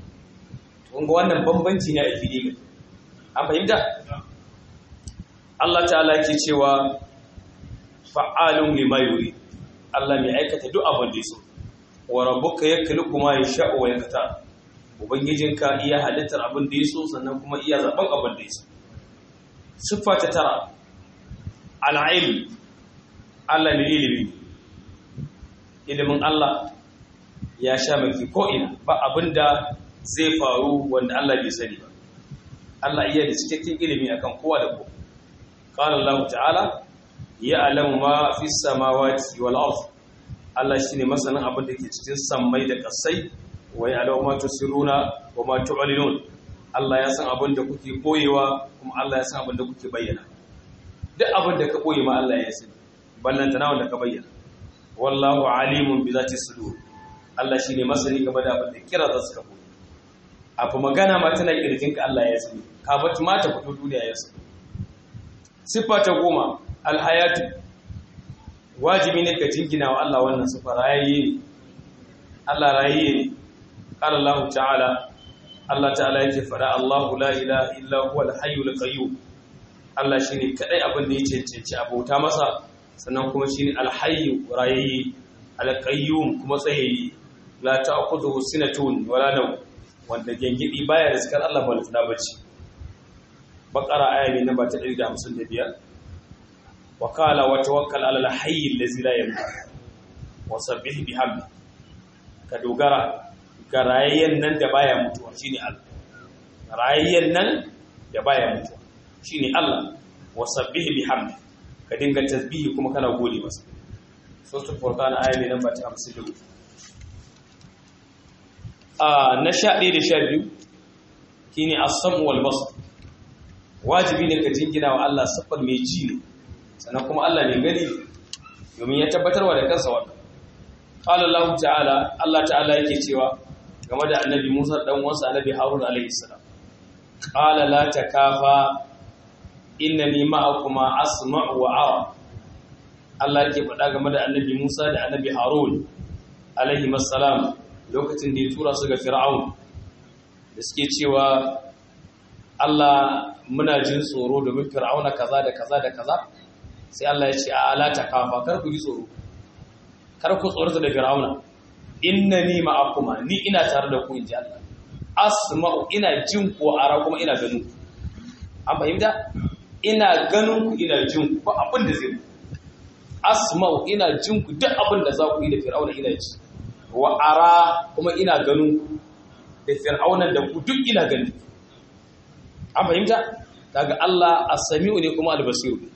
to ga wannan bambanci ne a fili an fahimta Allah ta'ala ke cewa fa'alun lima yuri Allah mai aikata duk abin da ya so wa rabbuka yakhluqu ma yasha'u wa yaktar ubangijinka iya halittar abin da ya so sannan kuma iya zaben abin da ya so siffa ta tara al'ilm Allah ne ilimi ilimin Allah ya sha maki ko'ina ba abin da zai faru wanda Allah bai sani ba Allah iya da cikakken ilimi akan kowa da kowa qala Allah ta'ala ya'lamu ma fis samawati wal ardh Allah shine masanin abin da ke cikin sammai da kasai wa ya'lamu ma tusirruna wa ma tu'linun Allah ya san abin da kuke koyewa kuma Allah ya san abin da kuke bayyana duk abin da ka koyi ma Allah ya sani ballantana wanda ka bayyana wallahu alimun bi zati sudur Allah shine masani game da abin da kira za su ka koyi abu magana ma tana kirjin ka Allah ya sani ka bata ma ta fito duniya ya sani siffa ta goma alhayatu wajibi ne ka jingina wa Allah wannan sifa rayayye ne Allah rayayye ne qala Allah ta'ala Allah ta'ala yake fara Allahu la ilaha illa huwa al-hayyul qayyum Allah shine kadai abin da ya cancanci abota masa sannan kuma shine al-hayyu rayayye al-qayyum kuma tsayayye la ta'khudhuhu sinatun wala nawm wanda gengidi baya riskar Allah ba lutuna bacci baqara aya ne namba ta 155 وقال وتوكل على الحي الذي لا يموت وسبح بحمده ka dogara ga rayayyen nan da baya mutuwa shine Allah rayayyen nan da baya mutuwa shine Allah wasabbih bihamdi ka dinga tasbihi kuma kana gode masa suratul furqan aya ne namba 54 ah na 11 da 12 shine as-sam wal basar wajibi ne ka jingina wa Allah sifar mai ji ne sannan kuma Allah ne gani domin ya tabbatarwa da kansa wannan qala Allah ta'ala Allah ta'ala yake cewa game da annabi Musa dan uwansa annabi Harun alaihi salam qala la takafa innani ma'akuma asma'u wa ara Allah yake faɗa game da annabi Musa da annabi Harun alaihi salam lokacin da ya tura su ga Fir'aun da suke cewa Allah muna jin tsoro domin Fir'auna kaza da kaza da kaza sai Allah ya ce a alata kafa kar ku ji tsoro kar ku tsorata da fir'auna innani ma'akuma ni ina tare da ku inji Allah asma'u ina jin ku ara kuma ina ganin ku an fahimta ina ganin ku ina jin ku ba abin da zai asma'u ina jin ku duk abin da za ku yi da fir'auna ina ji wa ara kuma ina ganin ku da fir'auna da ku duk ina ganin an fahimta kaga Allah as-sami'u ne kuma al-basiru ne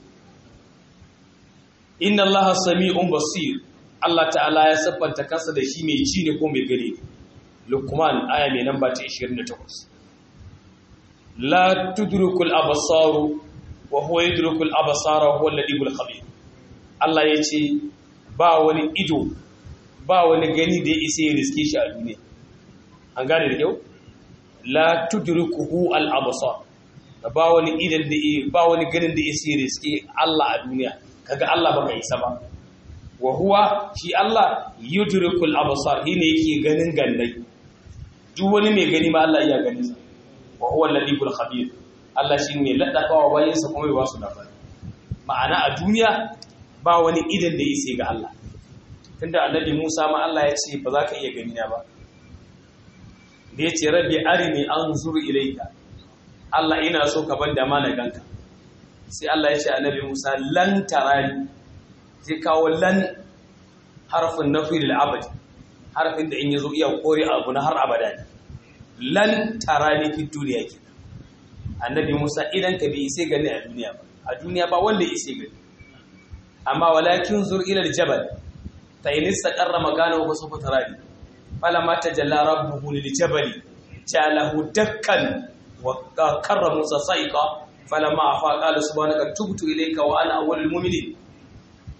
inna allaha sami'un basir Allah ta'ala ya siffanta kansa da shi mai ji ne ko mai gani Luqman aya mai namba ta 28 la tudrikul absaru wa huwa yudrikul absara wa huwa al-ladibul khabir Allah yace ba wani ido ba wani gani da ya isa ya riske shi a duniya an gane da kyau la tudrikuhu al-absar ba wani idan da ba wani ganin da ya isa ya riske Allah a duniya kaga Allah baka isa ba wa huwa shi Allah yudrikul absar shine yake ganin gannai duk wani mai gani ma Allah iya ganin sa wa huwa al-latiful khabir Allah shine ladakawa bayin sa kuma ba su labari ma'ana a duniya ba wani idan da yake ga Allah tunda annabi Musa ma Allah ya ce ba za ka iya gani na ba da yace rabbi arini anzur ilayka Allah ina so ka banda mana ganka sai Allah ya ce annabi Musa lan tarani zai kawo lan harfin nafi lil abad harfin da in yazo iya kore abu na har abada ne lan tarani fi duniya ke annabi Musa idan ka bi sai gani a duniya ba a duniya ba wanda ya sai gani amma walakin zur ila aljabal fa in istaqarra makanahu fa sawfa tarani falamma tajalla rabbuhu lil jabali ja'alahu dakkan wa karra Musa sa'iqa falamma afa qala subhanaka tubtu ilayka wa ana awwalul mu'minin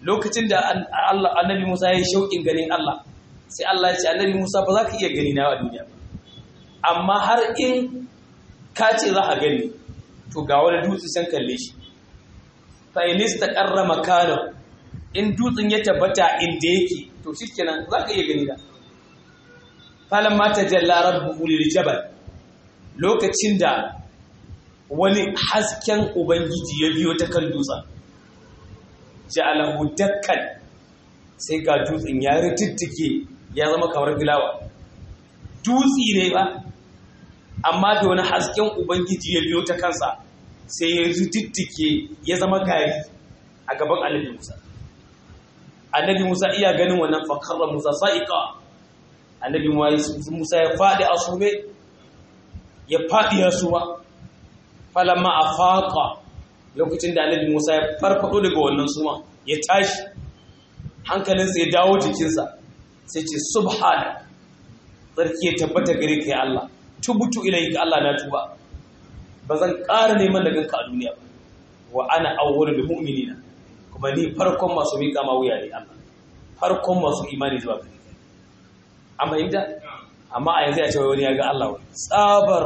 lokacin da Allah annabi Musa ya yi shauƙin ganin Allah sai Allah ya ce annabi Musa ba za ka iya gani na a duniya ba amma har in ka ce za a gani to ga wani dutse san kalle shi fa in istaqarra makana in dutsen ya tabbata inda yake to shikenan za ka iya gani da falamma tajalla rabbuhu lil jabal lokacin da wani hasken ubangiji ya biyo ta kan dutsen ja'alahu dakkan sai ga dutsen ya ritttike ya zama kamar gilawa dutsi ne ba amma da wani hasken ubangiji ya biyo ta kansa sai ya ritttike ya zama gari a gaban annabi Musa annabi Musa iya ganin wannan fakarra Musa sa'iqa annabi Musa ya fadi a sume ya fadi ya suwa falamma afaqa lokacin da annabi Musa ya farfado daga wannan suma ya tashi hankalinsa ya dawo jikinsa sai ce subhana tsarki ya tabbata gare ka ya Allah tubutu ilayka Allah na tuba ba zan ƙara neman da ganka a duniya ba wa ana awwalul mu'minina kuma ni farkon masu miƙa ma wuya ne Allah farkon masu imani zuwa gare ka amma inda amma a yanzu ya ce wani ya ga Allah wani tsabar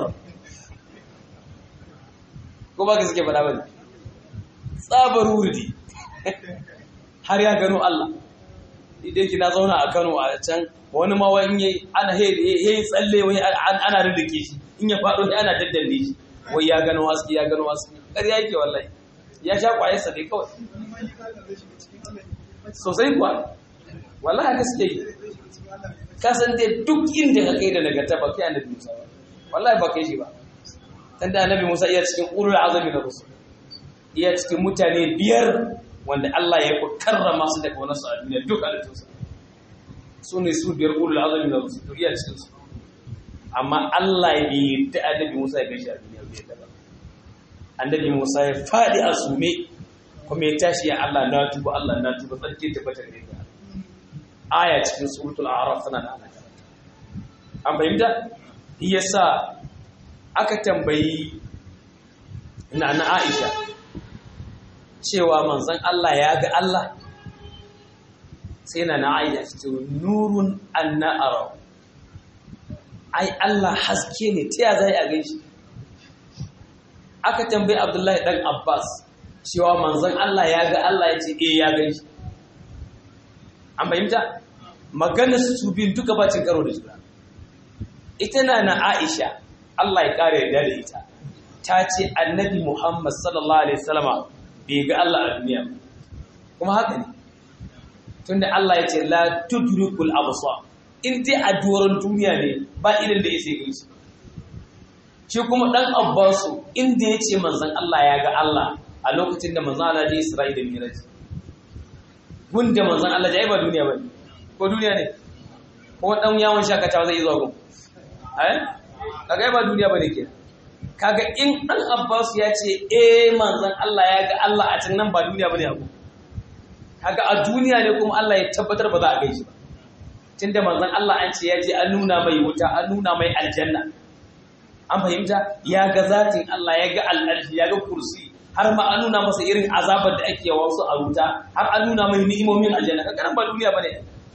ko ba ka suke faɗa bane tsabar wurdi har ya gano Allah idan ki na zauna a Kano a can wani ma wani yayi ana he tsalle wani ana ridike shi in ya faɗo ana daddalle shi wai ya gano haske ya gano haske ƙarya yake wallahi ya sha kwaye sa dai kawai sosai kuwa wallahi haka suke yi ka san dai duk inda ka kai da nagarta ba kai annabi Musa ba wallahi ba kai shi ba dan da annabi Musa iya cikin ulul azami na rusul iya cikin mutane biyar wanda Allah ya karrama su daga wani su a duniya duk halittunsa su ne su biyar ulul azami na rusul iya cikin su amma Allah ya yi ta annabi Musa ya gaishe a duniya bai da ba annabi Musa ya fadi a sume kuma ya tashi ya Allah na tuba Allah na tuba tsarki tabbata gare ka aya cikin suratul a'raf tana da ana an fahimta yasa aka tambayi na na Aisha cewa manzon Allah ya ga Allah sai na na Aisha ce nurun anna ara ai Allah haske ne ta ya zai a gaishe aka tambayi Abdullahi dan Abbas cewa manzon Allah ya ga Allah ya ce eh ya gaishe an fahimta maganar su biyun duka bacin karo da juna ita na na Aisha Allah ya kare yarda da ita ta ce annabi Muhammad sallallahu alaihi wasallama bai ga Allah a duniya kuma haka ne tunda Allah ya ce la tudrikul absar in dai a doron duniya ne ba irin da yake gaisu shi kuma dan Abbasu inda ya ce manzon Allah ya ga Allah a lokacin da manzon Allah ya Isra'ila Miraj gunda manzon Allah ya yi ba duniya ba ko duniya ne ko dan yawon shakatawa zai zo gun eh kaga ba duniya bane ke kaga in dan Abbas ya ce eh manzon Allah ya ga Allah a can nan ba duniya bane abu kaga a duniya ne kuma Allah ya tabbatar ba za a gaishe ba tunda manzon Allah an ce ya je an nuna mai wuta an nuna mai aljanna an fahimta ya ga zatin Allah ya ga al'arshi ya ga kursi har ma an nuna masa irin azabar da ake wasu a wuta har an nuna mai ni'imomin aljanna kaga nan ba duniya bane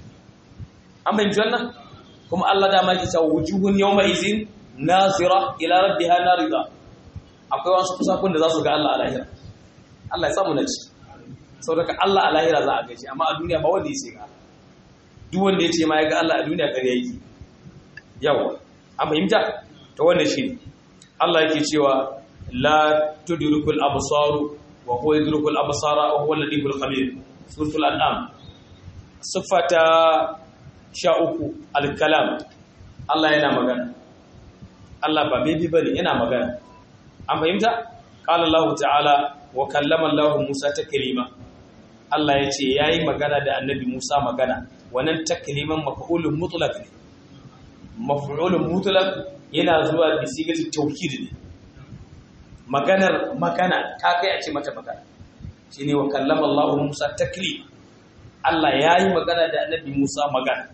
an fahimci wannan kuma Allah da ma ke cewa wujuhun yawma izin nazira ila rabbiha narida akwai wasu kusakun da za su ga Allah a lahira Allah ya samu na ci saboda Allah a lahira za a gaishe amma a duniya ba wanda ya ce ga duk wanda ya ce ma ya ga Allah a duniya kare yake yawa an fahimta ta wannan shi Allah yake cewa la tudrikul absar wa huwa yudrikul absara wa huwa al-latiful khabir suratul an'am sifata sha uku al-kalam Allah yana magana Allah ba bebi bane yana magana an fahimta qala Allah ta'ala wa kallama Allah Musa taklima Allah ya ce yayi magana da annabi Musa magana wannan takliman maf'ulun mutlaq ne maf'ulun mutlaq yana zuwa bi sigati tawkid ne maganar magana ta kai a ce mata magana shine wa kallama Allah Musa taklim Allah yayi magana da annabi Musa magana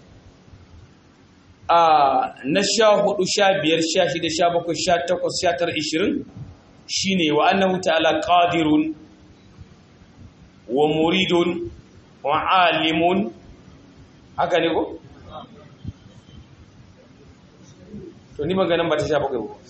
a na sha hudu sha biyar sha shida sha bakwai sha takwas sha tara ishirin shine wa annahu ta'ala qadirun wa muridun wa alimun haka ne ko to ni maganin ba ta sha bakwai ko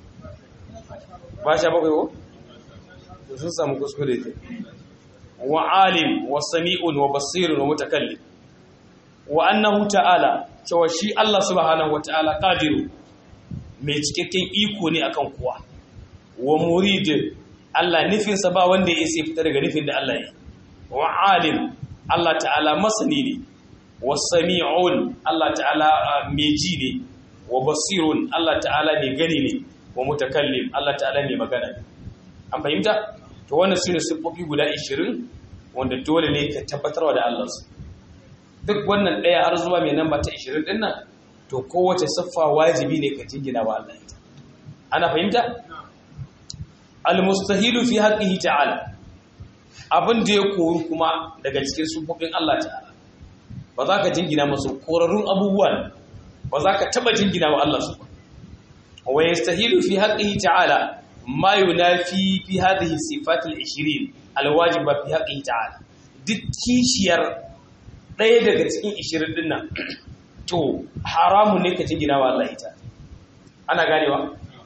ba sha bakwai ko to sun samu kuskure ke wa alim wa sami'un wa basirun wa mutakallim wa annahu ta'ala cewa shi Allah subhanahu wa ta'ala qadiru mai cikakken iko ne akan kowa wa murid Allah nufinsa ba wanda ya sai fita daga nufin da Allah ya wa alim Allah ta'ala masani ne wa sami'un Allah ta'ala mai ji ne wa basirun Allah ta'ala mai gani ne wa mutakallim Allah ta'ala mai magana ne an fahimta to wannan sune siffofi guda 20 wanda dole ne ka tabbatarwa da Allah su duk wannan daya har zuwa mai namba ta 20 din nan to kowace siffa wajibi ne ka jingina wa Allah ita ana fahimta al-mustahilu fi haqqihi ta'ala abin da ya koru kuma daga cikin sufofin Allah ta'ala ba za ka jingina masu korarrun abubuwan ba za ka taba jingina wa Allah su ba wa yastahilu fi haqqihi ta'ala ma yunafi fi hadhihi sifat al-20 al-wajiba fi haqqihi ta'ala duk kishiyar ɗaya daga cikin 20 din nan to haramun ne ka jingina wa Allah ita ana ganewa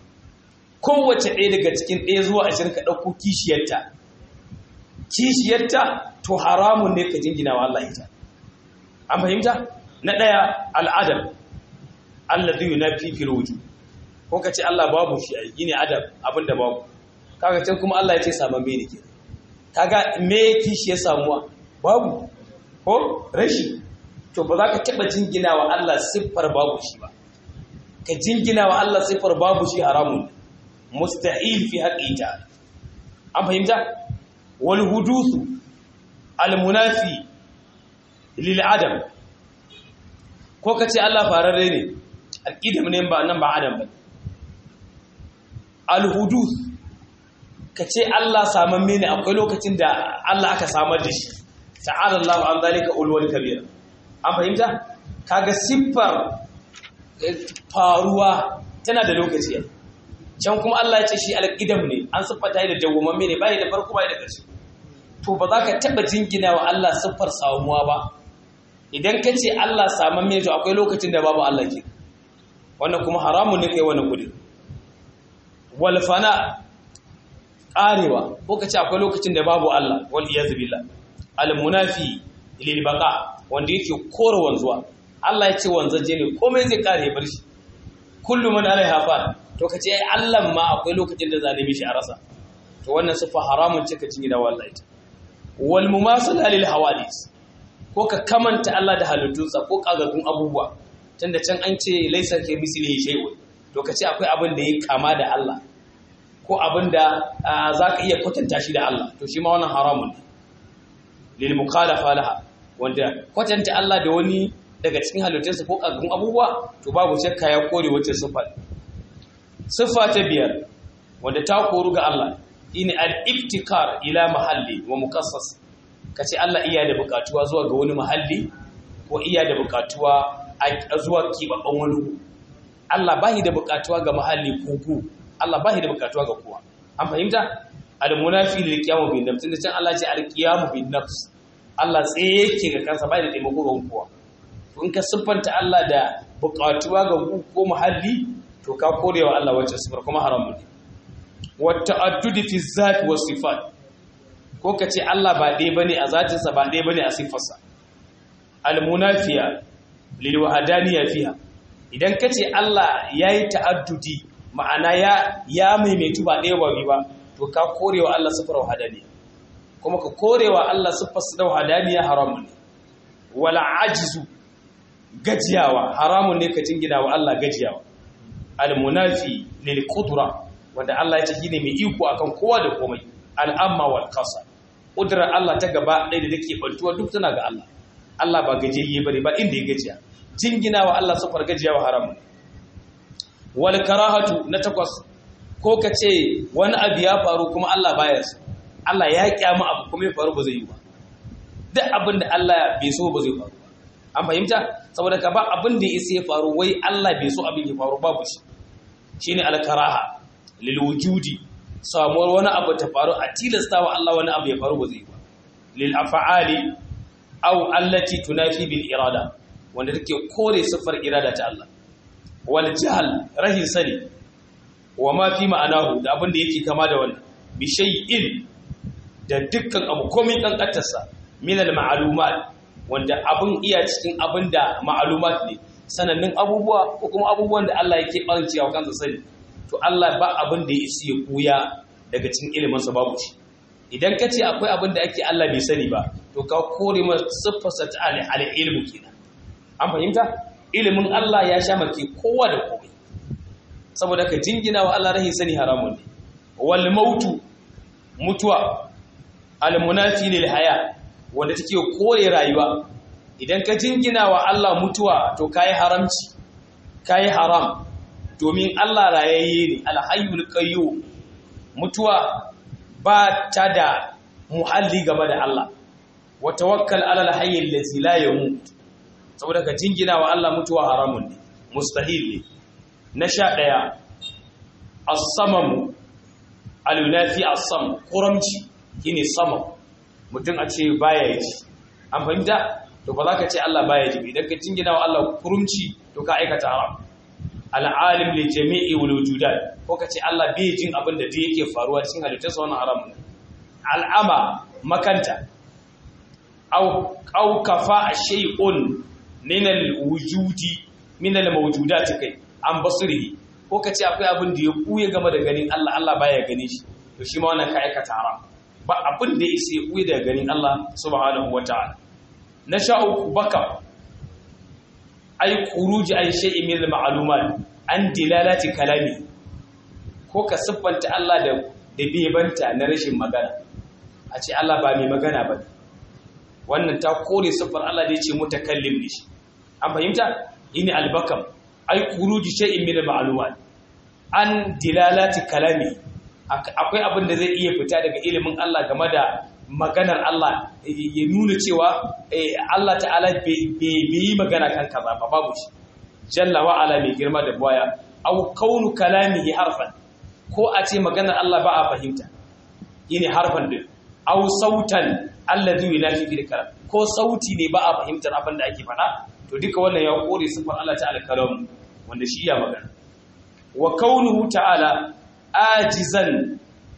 kowace ɗaya daga cikin ɗaya zuwa 20 ka ɗauko kishiyarta kishiyarta to haramun ne ka jingina wa Allah ita an fahimta na ɗaya al'adam Allah zai na fifil wuju ko ka ce Allah babu shi a yi ne adam abinda babu kaga can kuma Allah ya ce saman me ne ke kaga me kishi ya samuwa babu ko rashi to ba za ka taɓa jingina wa Allah siffar babu shi ba ka jingina wa Allah siffar babu shi haramun musta'il fi haƙi ta an fahimta wal hudusu al munafi lil adam ko ka ce Allah fararre ne alƙidam ne ba nan ba adam ba al hudus ka ce Allah samamme ne akwai lokacin da Allah aka samar da shi ta'ala Allah an zalika ulwal kabira an fahimta kaga siffar faruwa tana da lokaci can kuma Allah ya ce shi alƙidam ne an siffata da dawwamamme ne bai da farko bai da ƙarshe to ba za ka taɓa jingina wa Allah siffar samuwa ba idan ka ce Allah saman mai to akwai lokacin da babu Allah ke wannan kuma haramun ne kai wani kudi walfana ƙarewa ko ka ce akwai lokacin da babu Allah wal iyaz billah al munafi lil baqa wanda yake kore wanzuwa Allah ya ce wanzaje ne komai zai kare bar shi kullu man alaiha fa to ka ce ai Allah ma akwai lokacin da zalimi shi a rasa to wannan sifa haramun ce ka jingina wallahi ita wal mumasala lil hawadis ko ka kamanta Allah da halittunsa ko kagagun abubuwa tunda can an ce laisa ke mislihi shay'un to kace akwai abin da yake kama da Allah ko abin da zaka iya kwatanta shi da Allah to shi ma wannan haramun ne lil mukhalafa laha wanda kwatanta Allah da wani daga cikin halittunsa ko kagagun abubuwa to babu shakka ya kore wacce sifa sifa ta biyar wanda ta koru ga Allah shine al-ibtikar ila mahalli wa mukassas kace Allah iya da bukatuwa zuwa ga wani mahalli ko iya da bukatuwa zuwa kibabban wani Allah bahi da bukatuwa ga mahalli ko ku Allah bahi da bukatuwa ga kowa an fahimta al-munafi lil qiyam bin nafs tunda can Allah ce al-qiyam bin nafs Allah tsaye yake ga kansa bai da taimako ga kowa to in ka siffanta Allah da bukatuwa ga ku ko mahalli to ka korewa Allah wacce sifar kuma haramun ne wata'addudi fi zati was sifat ko kace Allah ba ɗaya bane a zatinsa ba ɗaya bane a sifarsa almunafiya lil wahdaniyya fiha idan kace Allah yayi ta'addudi ma'ana ya ya maimaitu ba ɗaya ba ba to ka korewa Allah sifar wahdaniyya kuma ka korewa Allah sifar sa wahdaniyya haramun ne wala ajizu gajiyawa haramun ne ka jingina wa Allah gajiyawa almunafi lil qudra wanda Allah ya ce shine mai iko akan kowa da komai al'amma wal qasa kudrar Allah ta gaba ɗaya da take bantuwa duk tana ga Allah Allah ba gajiyayye bane ba inda ya gajiya jingina wa Allah sufar gajiya wa haramun wal karahatu na takwas ko ka ce wani abu ya faru kuma Allah baya so Allah ya kyama abu kuma ya faru ba zai yi ba duk abin da Allah bai so ba zai faru an fahimta saboda ka ba abin da ya isa ya faru wai Allah bai so abin ya faru babu shi shine al karaha lil wujudi samuwar wani abu ta faru a tilasta wa Allah wani abu ya faru ba zai ba lil af'ali aw allati tunafi bil irada wanda take kore sifar irada ta Allah wal jahl rahin sani wa ma fi ma'anahu da abin da yake kama da wannan bi shay'in da dukkan abu komai kankantarsa min al ma'lumat wanda abin iya cikin abin da ma'lumat ne sanannun abubuwa ko kuma abubuwan da Allah yake ɓancewa kansa sani to Allah ba abin da ya isi ya kuya daga cikin iliminsa babu shi idan ka ce akwai abin da ake Allah bai sani ba to ka kore ma siffarsa ta al'ilmu kenan an fahimta ilimin Allah ya sha make kowa da komai saboda ka jingina wa Allah rahin sani haramun ne wal mautu mutuwa al munafi lil haya wanda take kore rayuwa idan ka jingina wa Allah mutuwa to kayi haramci kayi haram domin Allah rayayye ne alhayyul qayyum mutuwa ba ta da muhalli game da Allah wa tawakkal ala alhayyil ladzi la yamut saboda ka jingina wa Allah mutuwa haramun ne mustahil ne na sha daya as-samam al-yunafi as-sam kuramci shine samam mutum a ce baya yi an fahimta to ba za ka ce Allah baya ji idan ka jingina wa Allah kurumci to ka aikata haram al'alim li jami'i wal wujudat ko ka ce Allah bai jin abin da duk yake faruwa cikin halittarsa wannan haram ne al'ama makanta aw aw kafa shay'un min al wujudi min al mawjudat kai an basirihi ko ka ce akwai abin da ya kuye game da ganin Allah Allah baya gani shi to shi ma wannan ka aikata haram ba abin da ya sai kuye daga ganin Allah subhanahu wataala na sha uku baka ai kuruji an shay'in min al-ma'lumat an dilalati kalami ko ka siffanta Allah da da bebanta na rashin magana a ce Allah ba mai magana ba wannan ta kore siffar Allah da yace mutakallim ne shi an fahimta ini albakam ai kuruji shay'in min al-ma'lumat an dilalati kalami akwai abin da zai iya fita daga ilimin Allah game da maganar Allah ya nuna cewa Allah ta'ala bai yi magana kan kaza ba babu shi jalla wa ala mai girma da baya au kaunu kalamihi harfan ko a ce maganar Allah ba a fahimta yine harfan din au sautan alladhi yunafi bil kalam ko sauti ne ba a fahimtar abin da ake faɗa to duka wannan ya kore sifar Allah ta'ala kalam wanda shi ya magana wa kaunuhu ta'ala ajizan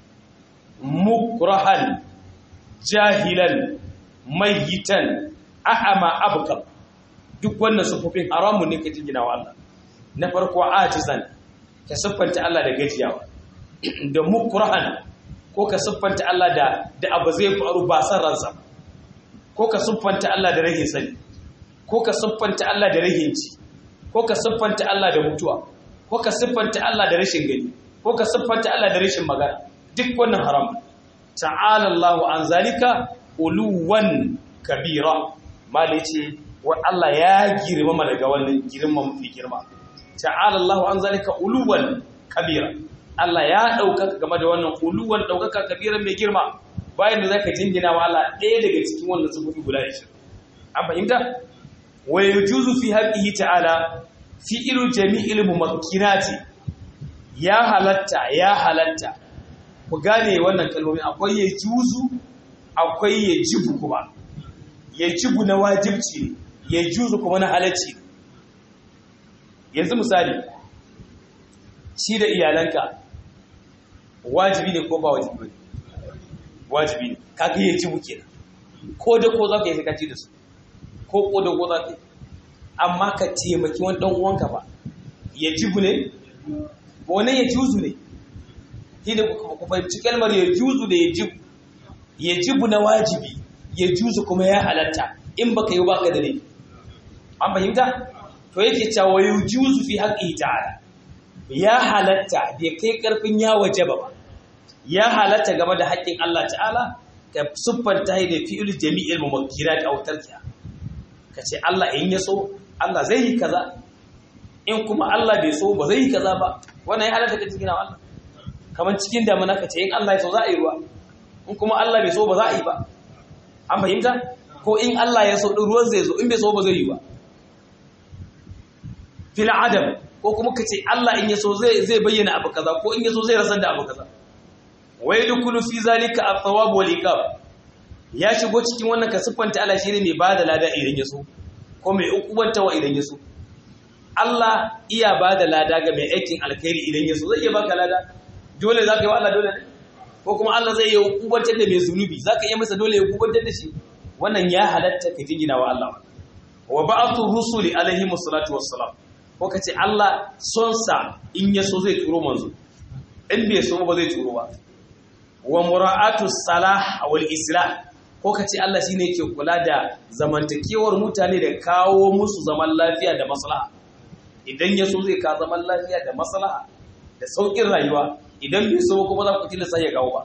mukrahan jahilan mayitan ahama abkam duk wannan sufofin haramun ne ka jingina wa Allah na farko ajizan ka siffanta Allah da gajiyawa da mukrahan ko ka siffanta Allah da da abu zai faru ba san ransa ko ka siffanta Allah da rahin sani ko ka siffanta Allah da rahin ci ko ka siffanta Allah da mutuwa ko ka siffanta Allah da rashin gani ko ka siffanta Allah da rashin magana duk wannan haram ta'ala Allahu an zalika uluwan kabira mali ce wa Allah ya girmama daga wannan girman mafi girma ta'ala Allahu an zalika uluwan kabira Allah ya ɗaukaka game da wannan uluwan ɗaukaka kabira mai girma bayan da zaka jingina wa Allah ɗaya daga cikin wannan sufofi guda 20 an fahimta wa yujuzu fi haqqihi ta'ala fi'lu jami'il mumakkinati ya halatta ya halatta ku gane wannan kalmomi akwai ya juzu akwai ya jibu kuma ya jibu na wajibci ne ya juzu kuma na halacci ne yanzu misali shi da iyalanka wajibi ne ko ba wajibi ne wajibi ne kaga ya jibu kenan ko da ko za ka yi sakaci da su ko ko da ko za ka yi amma ka taimaki wani ɗan uwanka ba ya jibu ne wani ya juzu ne shi da ku fahimci kalmar ya juzu da ya jibu ya jibu na wajibi ya juzu kuma ya halatta in baka yi baka da ne an fahimta to yake cewa ya juzu fi haƙƙi ta'ala ya halatta bai kai ƙarfin ya wajaba ba ya halatta game da haƙƙin Allah ta'ala ka siffanta da fi'il jami'il mumakkirat aw tarkiha ka ce Allah in ya so Allah zai yi kaza in kuma Allah bai so ba zai yi kaza ba wannan ya halatta ka cikin Allah kamar cikin damuna ka ce in Allah ya so za a yi ruwa in kuma Allah bai so ba za a yi ba an fahimta ko in Allah ya so din ruwan zai zo in bai so ba zai yi ba fil adam ko kuma ka ce Allah in ya so zai zai bayyana abu kaza ko in ya so zai rasar da abu kaza wa yadkhulu fi zalika at-thawab wal iqab ya shigo cikin wannan ka siffanta Allah shine mai bada lada idan ya so ko mai ukubantawa idan ya so Allah iya bada lada ga mai aikin alkhairi idan ya so zai iya baka lada dole zaka yi wa Allah dole ne ko kuma Allah zai yi ukubantar da mai zunubi zaka iya masa dole ya ukubantar da shi wannan ya halatta ka jingina wa Allah wa ba'athu rusuli alaihi wassalatu wassalam ko kace Allah son sa in ya so zai turo manzo in bai so ba zai turo ba wa mura'atu salah wal islah ko kace Allah shine yake kula da zamantakewar mutane da kawo musu zaman lafiya da maslaha idan ya so zai ka zaman lafiya da maslaha da saukin rayuwa idan bai so kuma za ku tilasta ya kawo ba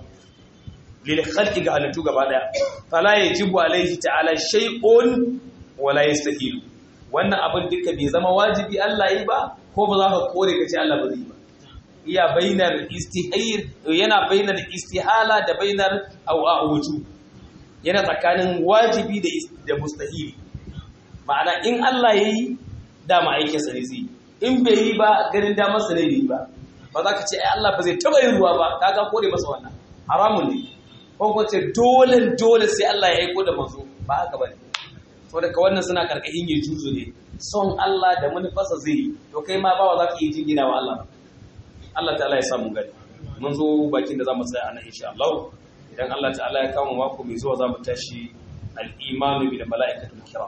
lil khalqi ga halittu gaba daya fala yajibu alaihi ta'ala shay'un wala yastahilu wannan abin duka bai zama wajibi Allah yi ba ko ba za ka kore ka ce Allah ba zai ba iya bainar istihayr yana bainar istihala da bainar awuju yana tsakanin wajibi da da mustahili ma'ana in Allah yayi dama aikin sa ne zai in bai yi ba ganin damar sa ne bai yi ba ba za ka ce ai Allah ba zai taba yin ruwa ba kaga kore masa wannan haramun ne ko ko ce dole dole sai Allah ya aiko da manzo ba haka bane saboda ka wannan suna karkashin ya juzo ne son Allah da manufarsa zai yi to kai ma bawa za ka yi jingina wa Allah Allah ta'ala ya samu gani mun zo bakin da za mu tsaya a nan insha Allah idan Allah ta'ala ya kama mako mai zuwa za mu tashi al-imanu bil mala'ikatul kiram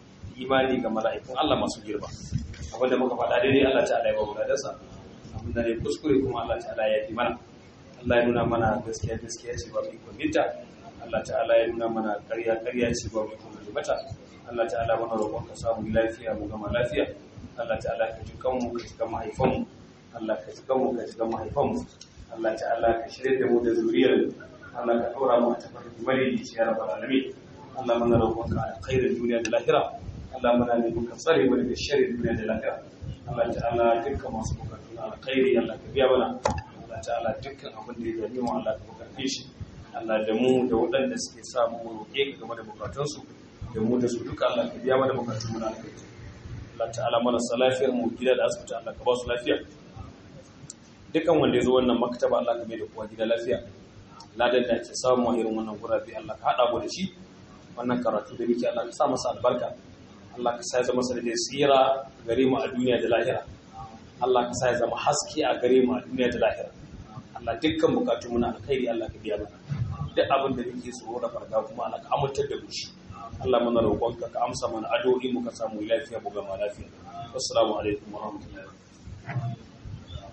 imani ga mala'ikun Allah masu girma abinda muka faɗa daidai Allah ta'ala ya ba mu gadansa abinda ne kuskure kuma Allah ta'ala ya yi mana Allah ya nuna mana gaskiya gaskiya ce ba mu ikon binta Allah ta'ala ya nuna mana ƙarya ƙarya ce ba mu ikon mata Allah ta'ala mana roƙon ka samu lafiya mu gama lafiya Allah ta'ala ka ji kanmu ka ji kan mahaifanmu Allah ka ji kanmu ka ji kan mahaifanmu Allah ta'ala ka shirya da mu da zuriyar Allah ka ɗora mu a tafarki mari ya rabbal alamin Allah mana roƙon ka alkhairin duniya da lahira Allah mana ne muka tsare mu daga sharrin duniya da lahira Allah ta'ala dukkan masu bukatu na alkhairi Allah ka biya mana Allah ta'ala dukkan abin da ya gani mu Allah ka bukace shi Allah da mu da waɗanda suke samu roƙe ka game da bukatunsu da mu da su duka Allah ka biya mana bukatun mu na alkhairi Allah ta'ala mana lafiyar mu gida da asibiti Allah ka ba su lafiya dukan wanda ya zo wannan maktaba Allah ka mai da kowa gida lafiya ladan da ake samu a irin wannan gurabe Allah ka hada mu da shi wannan karatu da muke Allah ka sa masa albarka Allah ka sa ya zama sanadin tsira gare mu a duniya da lahira Allah ka sa ya zama haske a gare mu a duniya da lahira Allah dukkan bukatun mu na alkhairi Allah ka biya mana duk abin da muke tsoro da farga kuma Allah ka amintar da mu shi Allah mana roƙonka ka amsa mana addu'o'i muka samu lafiya mu gama lafiya assalamu alaikum wa rahmatullahi